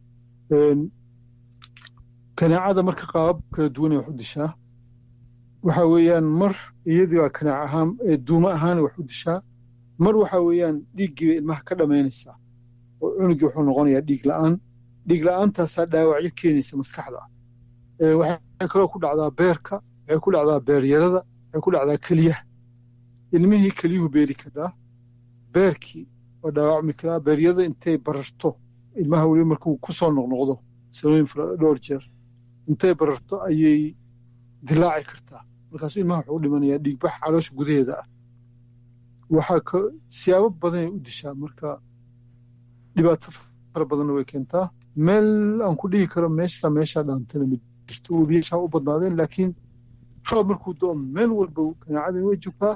kaneecada marka qaabab kala duwanay wax u dishaa waxa weeyaan mar iyadii waa kaneec ahaan duumo ahaana wax u dishaa mar waxa weeyaan dhiiggiiba ilmaha ka dhammaynaysaa oo cunugii wuxuu noqonayaa dhiig la'aan dhiig la'aantaasaa dhaawacyo keenaysa maskaxda waxay kaloo ku dhacdaa beerka waxay ku dhacdaa beeryarada waxay ku dhacdaa keliyaha ilmihii keliyuhu beeri karaa beerkii waa dhaawacmi karaa beeryada intay bararto ilmaha weliba markuu ku soo noqnoqdo sanooyin dhowr jeer intay bararto ayay dilaaci kartaa markaasuu ilmaha wuxuu u dhimanayaa dhiigbax caloosha gudaheeda ah waxaa ka siyaabo badanay u dishaa marka dhibaato fara badanna way keentaa meel aan ku dhihi karo meeshaa meeshaa dhaantana ma jirto webiyashaa u badnaadeen laakiin roob markuu do meel walba kanaacadani way joogtaa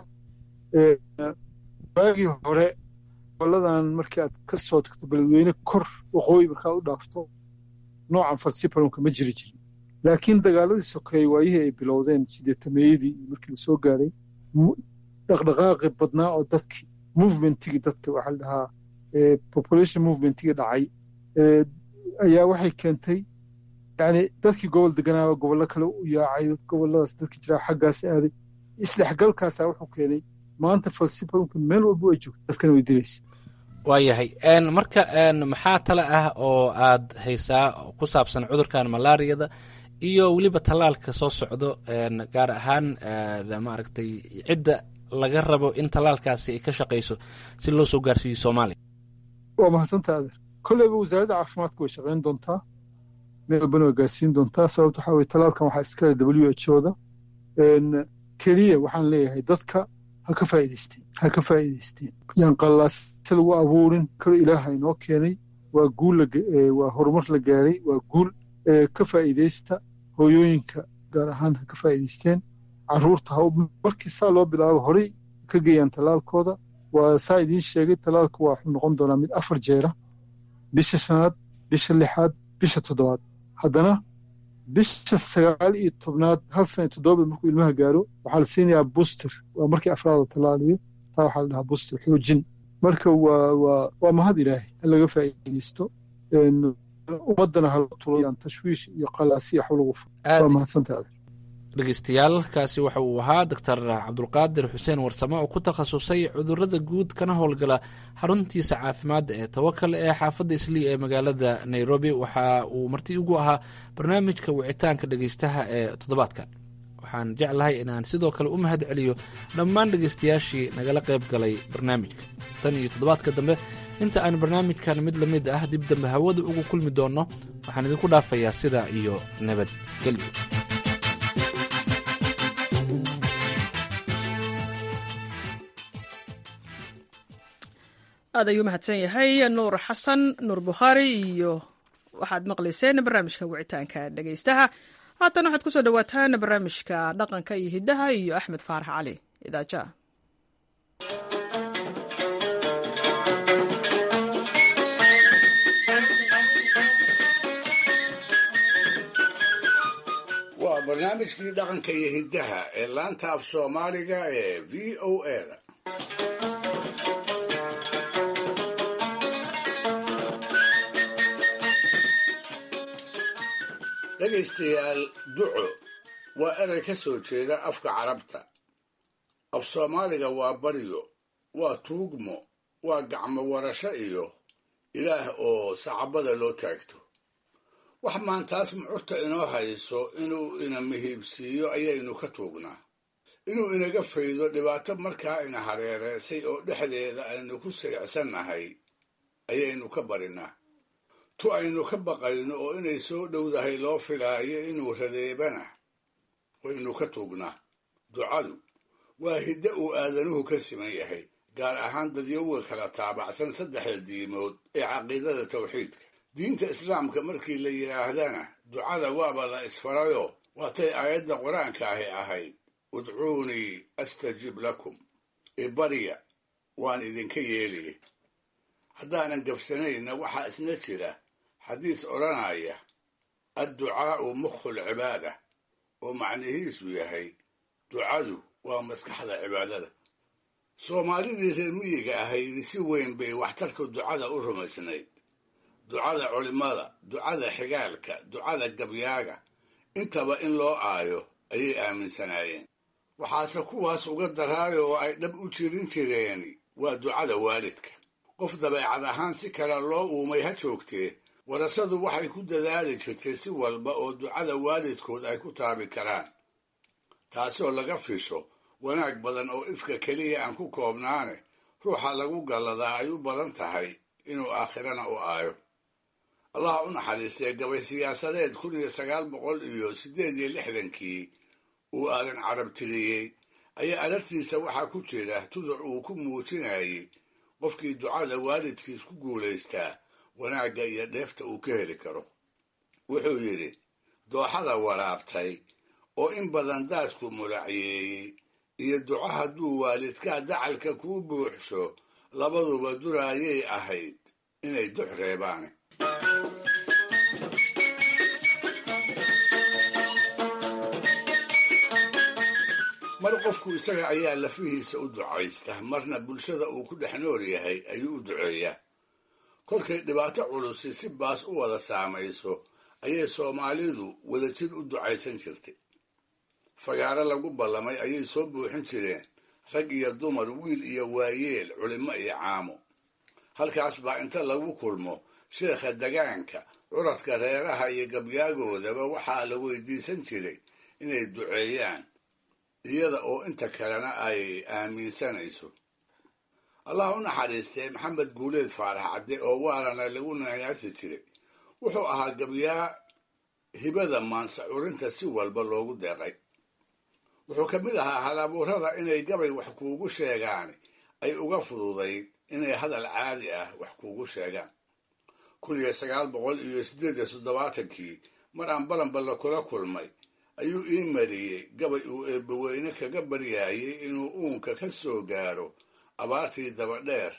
waagii hore goboladan markii aad ka soo tagto beledweyne kor waqooyi markaa u dhaafto noocan falsiparonka ma jiri jirin laakiin dagaaladii sokeeye waayihii ay bilowdeen sideetameeyadii markii la soo gaaray dhaqdhaqaaqi badnaa oo dadkii movementigii dadka waxaa la dhahaa population movementigii dhacay ayaa waxay keentay yani dadkii gobol deganaaba gobollo kale u yaacay gobolladaas dadka jiraa xaggaas aaday isdhexgalkaasaa wuxuu keenay maanta falsifanku meel walba ay joogto dadkana way dilaysa waayahay marka maxaa tale ah oo aad haysaa ku saabsan cudurkan malaariyada iyo weliba tallaalka soo socdo gaar ahaan maaragtay cidda laga rabo in tallaalkaasi ay ka shaqayso si loo soo gaarsiiyo soomaaliya waa mahadsantaa adeer kolleyba wasaaradda caafimaadka way shaqayn doontaa meel walbana way gaarsiin doontaa sababta waxaa weye tallaalkan waxaa iskale w h o da keliya waxaan leeyahay dadka ha ka faa'iidaysteen ha ka faa'iidaysteen yaan qallaase lagu abuurin kalo ilaaha inoo keenay waa guul waa horumar la gaaray waa guul ka faa'iidaysta hooyooyinka gaar ahaan ha ka faa'iidaysteen carruurta ha markii saa loo bilaabo horey ka geeyaan tallaalkooda waa saa idiin sheegay tallaalka waa wuxuu noqon doonaa mid afar jeera bisha shanaad bisha lixaad bisha toddobaad haddana bisha sagaal iyo tobnaad hal sana iyo toddobaad markuu ilmaha gaaro waxaa la siinayaa booster waa markii afraadoo tallaaliyo taa waxaa la dhahaa booster xoojin marka waa waa waa mahad ilaahay in laga faa'iidaysto ummaddana hala tulayaan tashwiish iyo qalaasi wax lagu furo waa mahadsantaada dhegeystayaal kaasi waxa uu ahaa doctor cabdulqaadir xuseen warsame oo ku takhasusay cudurada guud kana howlgala xaruntiisa caafimaadda ee tawakal ee xaafadda islii ee magaalada nairobi waxa uu marti ugu ahaa barnaamijka wicitaanka dhegeystaha ee toddobaadkan waxaan jeclahay inaan sidoo kale u mahad celiyo dhammaan dhegeystayaashii nagala qayb galay barnaamijka tan iyo toddobaadka dambe inta aan barnaamijkan mid la mid ah dib dambe hawada ugu kulmi doonno waxaan idinku dhaafayaa sidaa iyo nabadgelyo aad ayuu mahadsan yahay nuur xasan nuur bukhaari iyo waxaad maqlayseen barnaamijka wicitaanka dhegeystaha haatan waxaad kusoo dhawaataan barnaamijka dhaqanka iyo hiddaha iyo axmed faarax cali idaaja waa barnaamijkii dhaqanka iyo hiddaha ee laanta af soomaaliga ee v o a da dhegaystayaal duco waa erey ka soo jeeda afka carabta af soomaaliga waa baryo waa tuugmo waa gacmo warasho iyo ilaah oo sacabada loo taagto wax maantaas mucurta inoo hayso inuu ina mihiibsiiyo ayaynu ka tuugnaa inuu inaga faydo dhibaato markaa ina hareereysay oo dhexdeeda aynu ku sayicsannahay ayaynu ka barinaa tu aynu ka baqayno oo inay soo dhowdahay loo filaayo inuu radeebana waynu ka tuugnaa ducadu waa hiddo uu aadanuhu ka siman yahay gaar ahaan dadyowga kala taabacsan saddexda diimood ee caqiidada tawxiidka diinta islaamka markii la yidhaahdana ducada waaba la isfarayo waatay aayadda qur-aanka ahi ahayd udcuunii astajib lakum ibarya waan idinka yeeliye haddaanan gabsanayna waxaa isna jira xadiis odhanaya adducaa'u mukhul cibaada oo macnihiisu yahay ducadu waa maskaxda cibaadada soomaalidii reer miyiga ahaydi si weyn bay waxtarka ducada u rumaysnayd ducada culimmada ducada xigaalka ducada gabyaaga intaba in loo aayo ayay aaminsanaayeen waxaase kuwaas uga daraayo oo ay dhab u jirin jireeni waa ducada waalidka qof dabeecad ahaan si kale loo uumay ha joogtee warasadu waxay ku dadaali jirtay si walba oo ducada waalidkood ay ku taabi karaan taasoo laga fisho wanaag badan oo ifka keliya aan ku koobnaane ruuxa lagu galladaa ay u badan tahay inuu aakhirana u aayo allah u naxariistee gabay siyaasadeed kun iyo sagaal boqol iyo siddeed iyo lixdankii uu aadan carab tiriyey ayaa alartiisa waxaa ku jira tuduc uu ku muujinayay qofkii ducada waalidkiis ku guulaystaa wanaagga iyo dheefta uu ka heli karo wuxuu yidhi dooxada waraabtay oo in badan daadku mulacyeeyey iyo duco hadduu waalidkaa dacalka kuu buuxsho labaduba duraayay ahayd inay dux reebaan mar qofku isaga ayaa lafihiisa u ducaysta marna bulshada uu ku dhex nool yahay ayuu u duceeyaa kolkay dhibaato culusi si baas u wada saamayso ayay soomaalidu wadajir u ducaysan jirtay fagaaro lagu ballamay ayay soo buuxin jireen rag iyo dumar wiil iyo waayeel culimo iyo caamo halkaas baa inta lagu kulmo sheekha degaanka curadka reeraha iyo gabyaagoodaba waxaa la weydiisan jiray inay duceeyaan iyada oo inta kalena ay aaminsanayso allah u naxariistee maxamed guuleed faarax cadde oo waarana lagu nanaasi jiray wuxuu ahaa gabyaa hibada maansa curinta si walba loogu deeqay wuxuu ka mid ahaa halabuurada inay gabay wax kuugu sheegaan ay uga fududayd inay hadal caadi ah wax kuugu sheegaan kun iyo sagaal boqol iyo siddeed iyo toddobaatankii mar aan balanballa kula kulmay ayuu ii mariyey gabay uu eebbaweyne kaga baryaayay inuu uunka ka soo gaaro abaartii dabadheer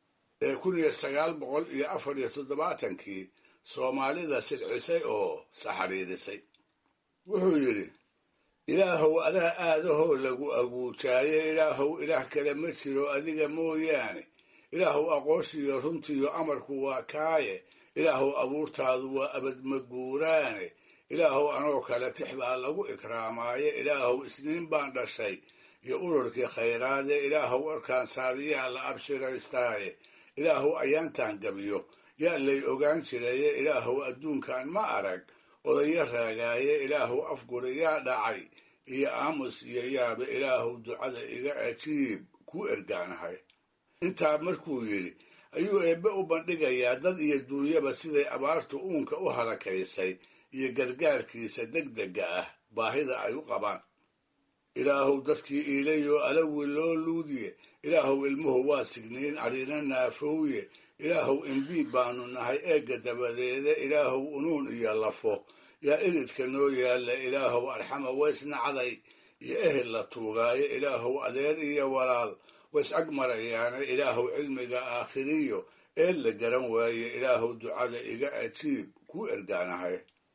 ee kun iyo sagaal boqol iyo afar iyo toddobaatankii soomaalida silcisay oo saxariirisay wuxuu yidhi ilaahow adaa aadahoo lagu aguujaaye ilaahow ilaah kale ma jiro adiga mooyaane ilaahow aqoonshiyo runtiyo amarku waa kaaye ilaahow abuurtaadu waa abadmaguuraane ilaahow anoo kale tix baa lagu ikraamaaye ilaahow isniin baan dhashay iyo ururkii khayraade ilaahow warkaan saadiyaa la abshiraystaaye ilaahow ayaantaan gabiyo yaa lay ogaan jiraye ilaahow adduunkan ma arag odayo raagaaye ilaahow afguri yaa dhacay iyo aamus iyo yaabe ilaahow ducada iga ajiib kuu ergaanahay intaa markuu yidhi ayuu eebbe u bandhigayaa dad iyo duunyaba siday abaartu uunka u halakaysay iyo gargaarkiisa degdega ah baahida ay u qabaan ilaahow dadkii iilayoo alawi loo luudiye ilaahow ilmuhu waa signiin adhiina naafowye ilaahow imbiib baanu nahay eegga dabadeeda ilaahow unuun iyo lafo yaa iridka noo yaalla ilaahow arxama waysnacday iyo ehel la tuugaayo ilaahow adeer iyo walaal ways ag marayaane ilaahow cilmiga aakhiriyo eel la garan waaye ilaahow ducada iga ajiib kuu ergaanahay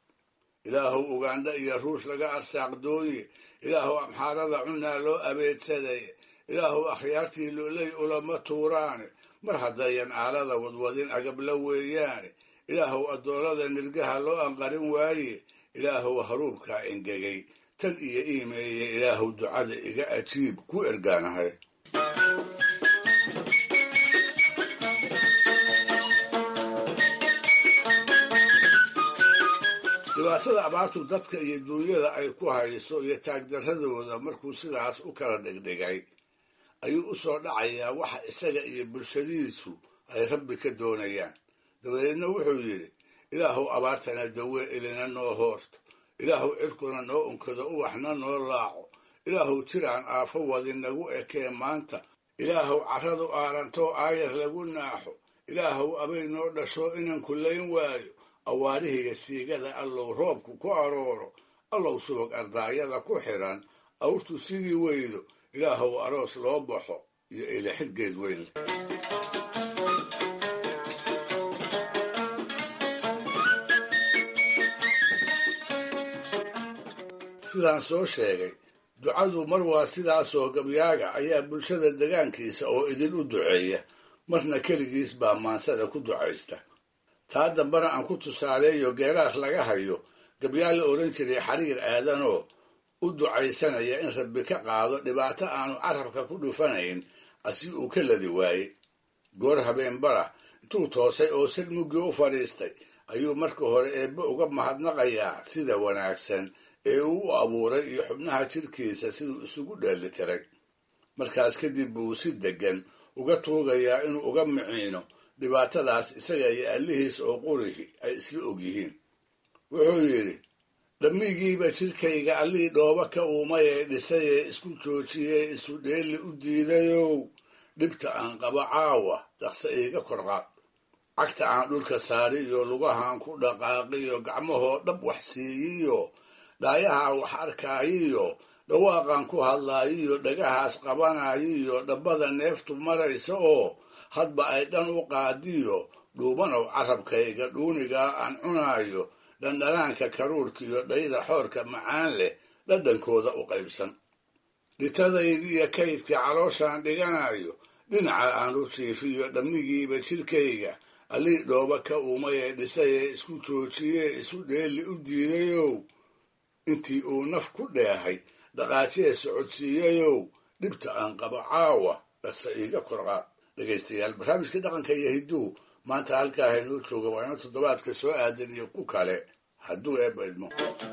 ilaahow ugandha iyo ruush laga arsaaqdooye ilaahow amxaarada cunaa loo abeedsaday ilaahow akhyaartii loley ulama tuuraane mar haddayan aalada wadwadin agabla weeyaane ilaahow addoolada nirgaha loo anqarin waaye ilaahow haruubkaa engegay tan iyo iimeeye ilaahow ducada iga ajiib ku ergaanahay dhibaatada abaartu dadka iyo duunyada ay ku hayso iyo taagdaradooda markuu sidaas u kala dhigdhigay ayuu u soo dhacayaa waxa isaga iyo bulshadiisu ay rabbi ka doonayaan dabadeedna wuxuu yidhi ilaahow abaartana dawee ilina noo hoorto ilaahow cirkuna noo unkado uwaxna noo laaco ilaahow jiraan aafo wadin nagu ekee maanta ilaahow carradu aarantoo aayar lagu naaxo ilaahow abay noo dhasho inan kullayn waayo awaarihiiyo siigada allow roobku ku arooro allow subag ardaayada ku xidhan awrtu sidii weydo ilaahow aroos loo baxo iyo ilixidgeed weyn leh sidaan soo sheegay ducadu mar waa sidaasoo gabyaaga ayaa bulshada degaankiisa oo idin u duceeya marna keligiis baa maansada ku ducaysta taa dambena aan ku tusaaleeyo geeraar laga hayo gabyaa la odhan jiray xariir aadanoo u ducaysanaya in rabbi ka qaado dhibaato aanu carabka ku dhufanayn asi uu ka ladi waayey goor habeenbara intuu toosay oo sir muggii u fadhiistay ayuu marka hore eebbe uga mahadnaqayaa sida wanaagsan ee uu u abuuray iyo xubnaha jidhkiisa siduu isugu dheelitiray markaas kadib buu si deggan uga tuugayaa inuu uga miciino dhibaatadaas isaga iyo allihiis oo qurihi ay isla ogyihiin wuxuu yidhi dhammigiiba jidhkayga allii dhooba ka uumay ee dhisay ee isku joojiyey isu dheeli u diidayow dhibta aan qabo caawa dhaqse iiga korqaad cagta aan dhulka saariyo lugahaan ku dhaqaaqiyo gacmahoo dhab wax siiyiyo dhaayaha wax arkaayiyo dhawaaqan ku hadlaayiyo dhagahaas qabanayiyo dhabbada neeftu maraysa oo hadba ay dhan u qaadiyo dhuubanow carabkayga dhuunigaa aan cunaayo dhandhanaanka karuurkiyo dhayda xoorka macaan leh dhadhankooda u qaybsan dhitadaydiiyo kaydka calooshaan dhiganayo dhinaca aan u jiifiyo dhammigiiba jidhkayga allii dhooba ka uumay ee dhisayee isku joojiyee isu dheeli u diidayow intii uu naf ku dheehay dhaqaajee socodsiiyayow dhibta aan qabo caawa dhaqsa iiga korqaad dhegaystayaal barnaamijkii dhaqanka iyo hidduu maanta halkaa haynoo jooga waa ino toddobaadka soo aadan iyo ku kale hadduu eebba idmo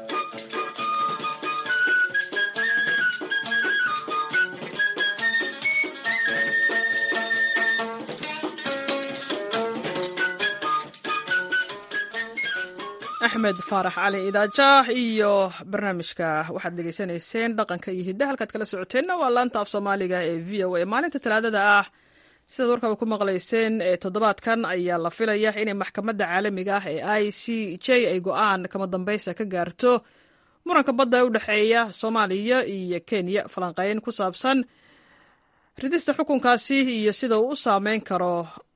axmed faarax cali idaajaah iyo barnaamijka waxaad dhegaysanayseen dhaqanka iyo hidda halkaad kala socoteenna waa laanta af soomaaliga ee v o a maalinta talaadada ah sidaad warkaba ku maqlayseen ee toddobaadkan ayaa la filaya inay maxkamadda caalamiga ah ee i c j ay go-aan kama dambaysa ka gaarto muranka badda ee u dhexeeya soomaaliya iyo kenya falanqeyn ku saabsan ridista xukunkaasi iyo sida uu u saameyn karo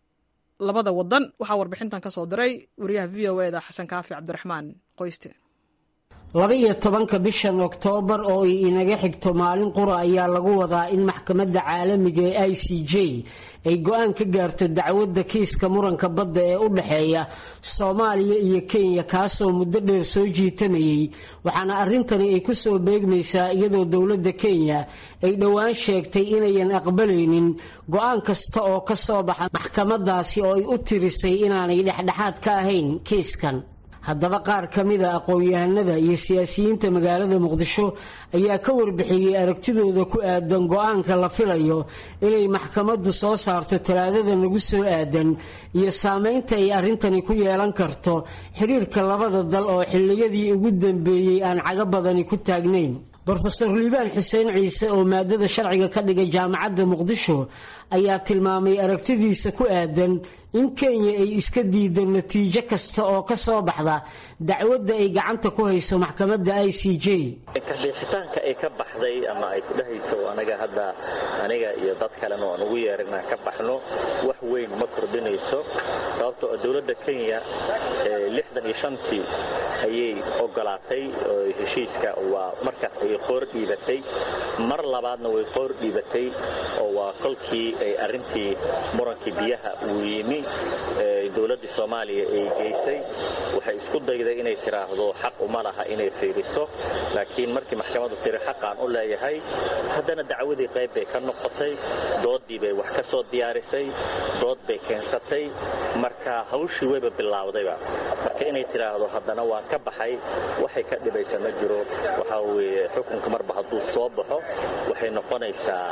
labada wadan waxaa warbixintan ka soo diray wariyaha v o eda xasan kaafi cabdiraxmaan qoyste laba-iyo tobanka bishan oktoobar oo ay inaga xigto maalin qura ayaa lagu wadaa in maxkamadda caalamiga ee i c j ay go-aan ka gaarto dacwadda kiiska muranka badda ee u dhexeeya soomaaliya iyo kenya kaasoo muddo dheer soo jiitamayay waxaana arrintani ay ku soo beegmaysaa iyadoo dowladda kenya ay dhowaan sheegtay inayan aqbalaynin go-aan kasta oo ka soo baxa maxkamadaasi oo ay u tirisay inaanay dhexdhexaad ka ahayn kiiskan haddaba qaar ka mida aqoon-yahanada iyo siyaasiyiinta magaalada muqdisho ayaa ka warbixiyey aragtidooda ku aadan go-aanka la filayo inay maxkamaddu soo saarto talaadada nagu soo aadan iyo saameynta ay arrintani ku yeelan karto xiriirka labada dal oo xilliyadii ugu dambeeyey aan cago badani ku taagnayn brofeor liibaan xuseen ciise oo maadada sharciga ka dhigay jaamacadda muqdisho ayaa tilmaamay aragtidiisa ku aadan in kenya ay iska diido natiijo kasta oo ka soo baxda dacwadda ay gacanta ku hayso maxkamadda i c j kadhiixitaanka ay ka baxday ama ay ku dhahayso anaga hadda aniga iyo dad kalena aan ugu yeeran inaan ka baxno wax weyn ma kordhinayso sababtoo oo dowladda kenya lixdan iyo shantii ayay ogolaatay oo heshiiska waa markaas ayay qoor dhiibatay mar labaadna way qoor dhiibatay oo waa kolkii ay arrintii murankii biyaha uu yimi dowladdii soomaaliya ay geysay waxay isku dayday inay tiraahdo xaq uma laha inay fiiriso laakiin markii maxkamaddu tiri xaqaan u leeyahay haddana dacwadii qayb bay ka noqotay dooddii bay wax ka soo diyaarisay dood bay keensatay marka hawshii wayba bilaawdayba marka inay tiraahdo haddana waan ka baxay waxay ka dhibaysa ma jiro waxaa weeye xukunka marba hadduu soo baxo waxay noqonaysaa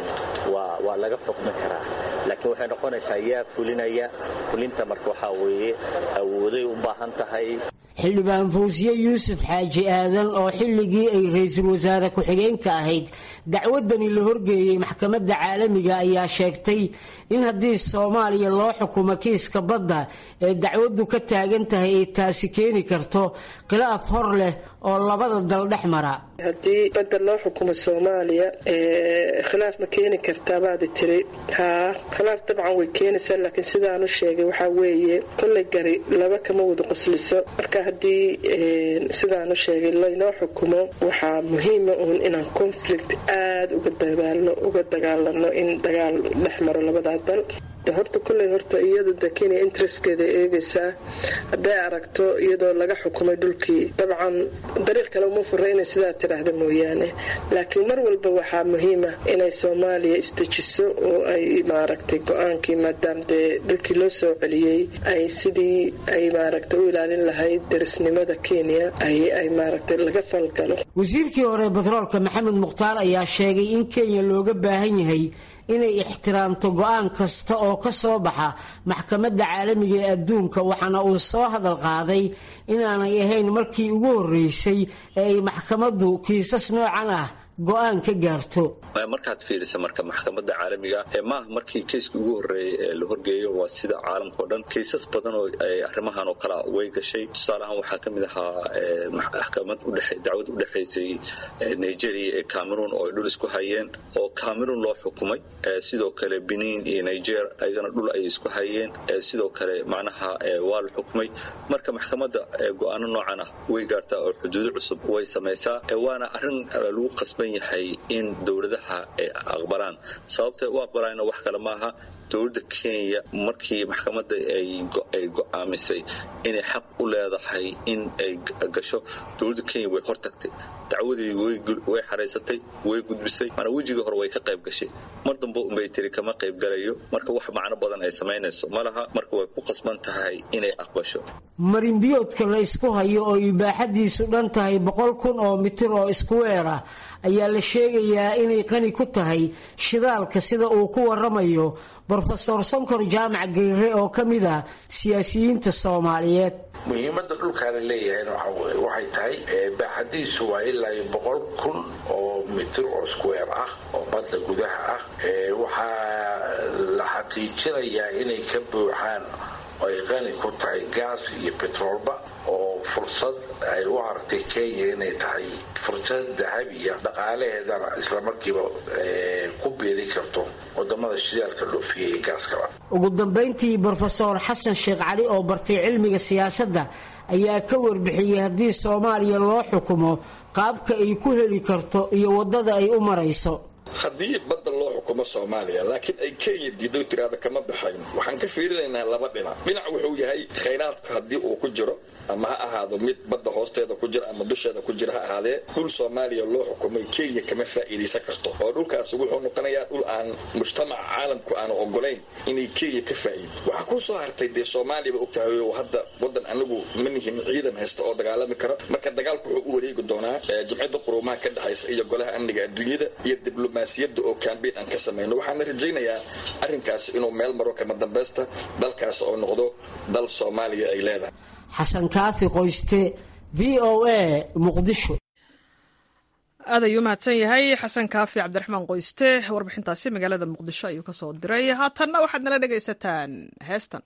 waa laga xukmin karaa laakiin waxay noqonaysaa yaa fulinaya fulinta marka waxaa weeye awooday u baahan tahay xildhibaan fawsiye yuusuf xaaji aadan oo xilligii ay ra-iisul wasaare ku-xigeenka ahayd dacwadani la horgeeyey maxkamadda caalamiga ayaa sheegtay in haddii soomaaliya loo xukumo kiiska badda ee dacwaddu ka taagan tahay ay taasi keeni karto khilaaf hor leh oo labada dal dhex mara haddii badda loo xukumo soomaaliya khilaaf ma keeni kartaa baadi tiri haa khilaaf dabcan way keenaysaa laakiin sidaan u sheegay waxaa weeye kollay gari laba kama wada qosliso marka haddii sidaan u sheegay laynoo xukumo waxaa muhiima uun inaan conflict aada uga dadaalno uga dagaalano in dagaal dhex maro labadaa dal horta kolley horta iyadu de kenya interestkeeda eegaysaa hadday aragto iyadoo laga xukumay dhulkii dabcan dariiq kale uma fura inay sidaa tidhaahda mooyaane laakiin mar walba waxaa muhiima inay soomaaliya isdejiso oo ay maaragtay go-aankii maadaam dee dhulkii loo soo celiyey ay sidii ay maaragtay u ilaalin lahayd darisnimada kenya ay maaragtay laga falgalo wasiirkii hore batroolka maxamed mukhtaar ayaa sheegay in kenya looga baahan yahay inay ixtiraamto go-aan kasta oo ka soo baxa maxkamadda caalamiga ee adduunka waxaana uu soo hadal qaaday inaanay ahayn markii ugu horreysay ee ay maxkamaddu kiisas noocan ah go-aan ka gaarto markaad fiirisa marka maxkamadda caalamiga maaha markii keyskii ugu horreeyay ee la horgeeyo waa sida caalamka o dhan kaysas badan oo arrimahan oo kalea way gashay tusaaleahaan waxaa ka mid ahaa maxkamad dacwad u dhexaysay nigeria ee cameroon oo ay dhul isku hayeen oo cameroon loo xukumay sidoo kale benin iyo niger ayagana dhul ayay isku hayeen sidoo kale macnaha waa la xukumay marka maxkamadda go-aano noocan ah way gaartaa oo xuduudo cusub way samaysaa waana arrin lagu qasban furan yahay in dowladaha ay aqbalaan sababtay u aqbalayna wax kale maaha dowladda kenya markii maxkamadda ay go'aamisay inay xaq u leedahay in ay gasho dowladda kenya way hortagtay dacwadii way xaraysatay way gudbisay mana wejigii hore way ka qayb gashay mar dambe unbay tiri kama qayb galayo marka wax macno badan ay samaynayso ma laha marka way ku qasban tahay inay aqbasho marinbiyoodka la ysku hayo oo ibaaxadiisu dhan tahay boqol kun oo mitir oo isku weer ah ayaa la sheegayaa inay qani ku tahay shidaalka sida uu ku waramayo brofesor sonkor jaamac geyre oo ka mid ah siyaasiyiinta soomaaliyeed muhiimadda dhulkaana leeyahayna waxay tahay baaxadiisu waa ilaa iyo boqol kun oo mitir oo square ah oo badda gudaha ah waxaa la xaqiijinayaa inay ka buuxaan oo ay qani ku tahay gaas iyo betroolba oo fursad ay u aragtay kenya inay tahay fursad dahabiya dhaqaalaheedana islamarkiiba ku beeli karto wadamada shidaalka dhoofiya iyo gaaskaba ugu dambayntii brofesor xasan sheekh cali oo bartay cilmiga siyaasadda ayaa ka warbixiyey haddii soomaaliya loo xukumo qaabka ay ku heli karto iyo waddada ay u marayso haddii badda loo xukumo soomaaliya laakiin ay kenya diido tiraada kama baxayn waxaan ka fiirinaynaa laba dhinac dhinac wuxuu yahay khayraadku haddii uu ku jiro ama ha ahaado mid badda hoosteeda ku jira ama dusheeda ku jira ha ahaadee dhul soomaaliya loo xukumay kenya kama faa'iidaysan karto oo dhulkaasi wuxuu noqonayaa dhul aan mujtamaca caalamku aanu ogolayn inay kenya ka faa'iido waxaa ku soo hartay dee soomaaliyaba ogtahay oo hadda wadan anagu ma nihin ciidan haysta oo dagaalami kara marka dagaalku wuxuu u wareegi doonaa jimcida quruumaha ka dhexaysa iyo golaha amniga adduunyada iyo diblomaasiyadda oo kambeyn aan ka samayno waxaana rajaynayaa arrinkaasi inuu meel maro kama dambaysta dalkaas oo noqdo dal soomaaliya ay leedahay xasan kaafi qoyste v o a muqdisho aad ayuu mahadsan yahay xasan kaafi cabdiraxmaan qoyste warbixintaasi magaalada muqdisho ayuu ka soo diray haatanna waxaad nala dhegaysataan heestan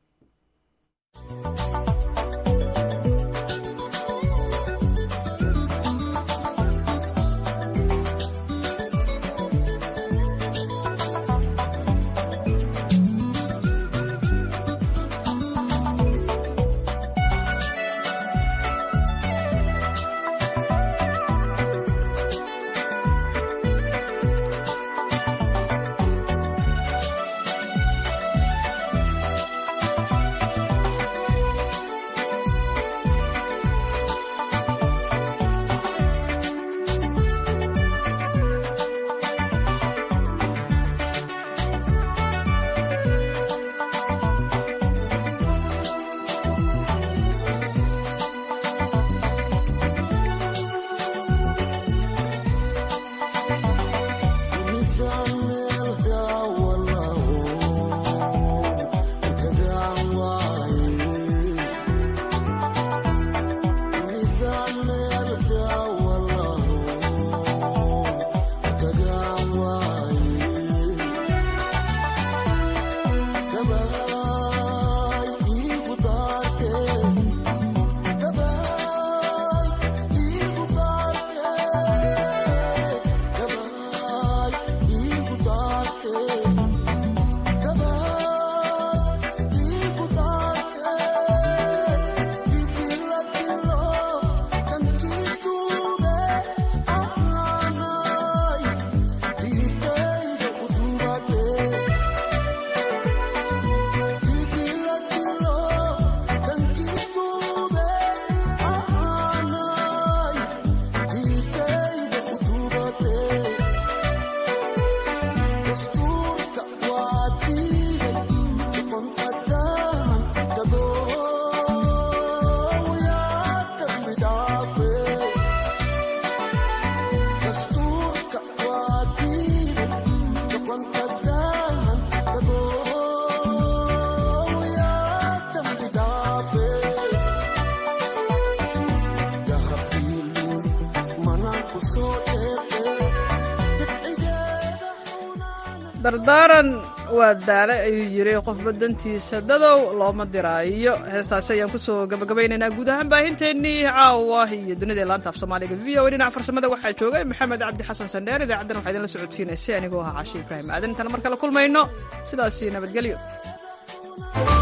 dardaaran waa daale ayuu yiri qofba dantiisa dadow looma diraayo heestaasi ayaan kusoo gabagabaynaynaa guud ahaan baahinteennii caawa iyo dunida laanta af soomaaliga v o dhinaca farsamada waxaa joogay maxamed cabdi xasan sandheer idaacaddan waxaa idinla socodsiinaysay anigoo ahaa caashi ibraahim aadan intaan mar kale kulmayno sidaasi nabadgelyo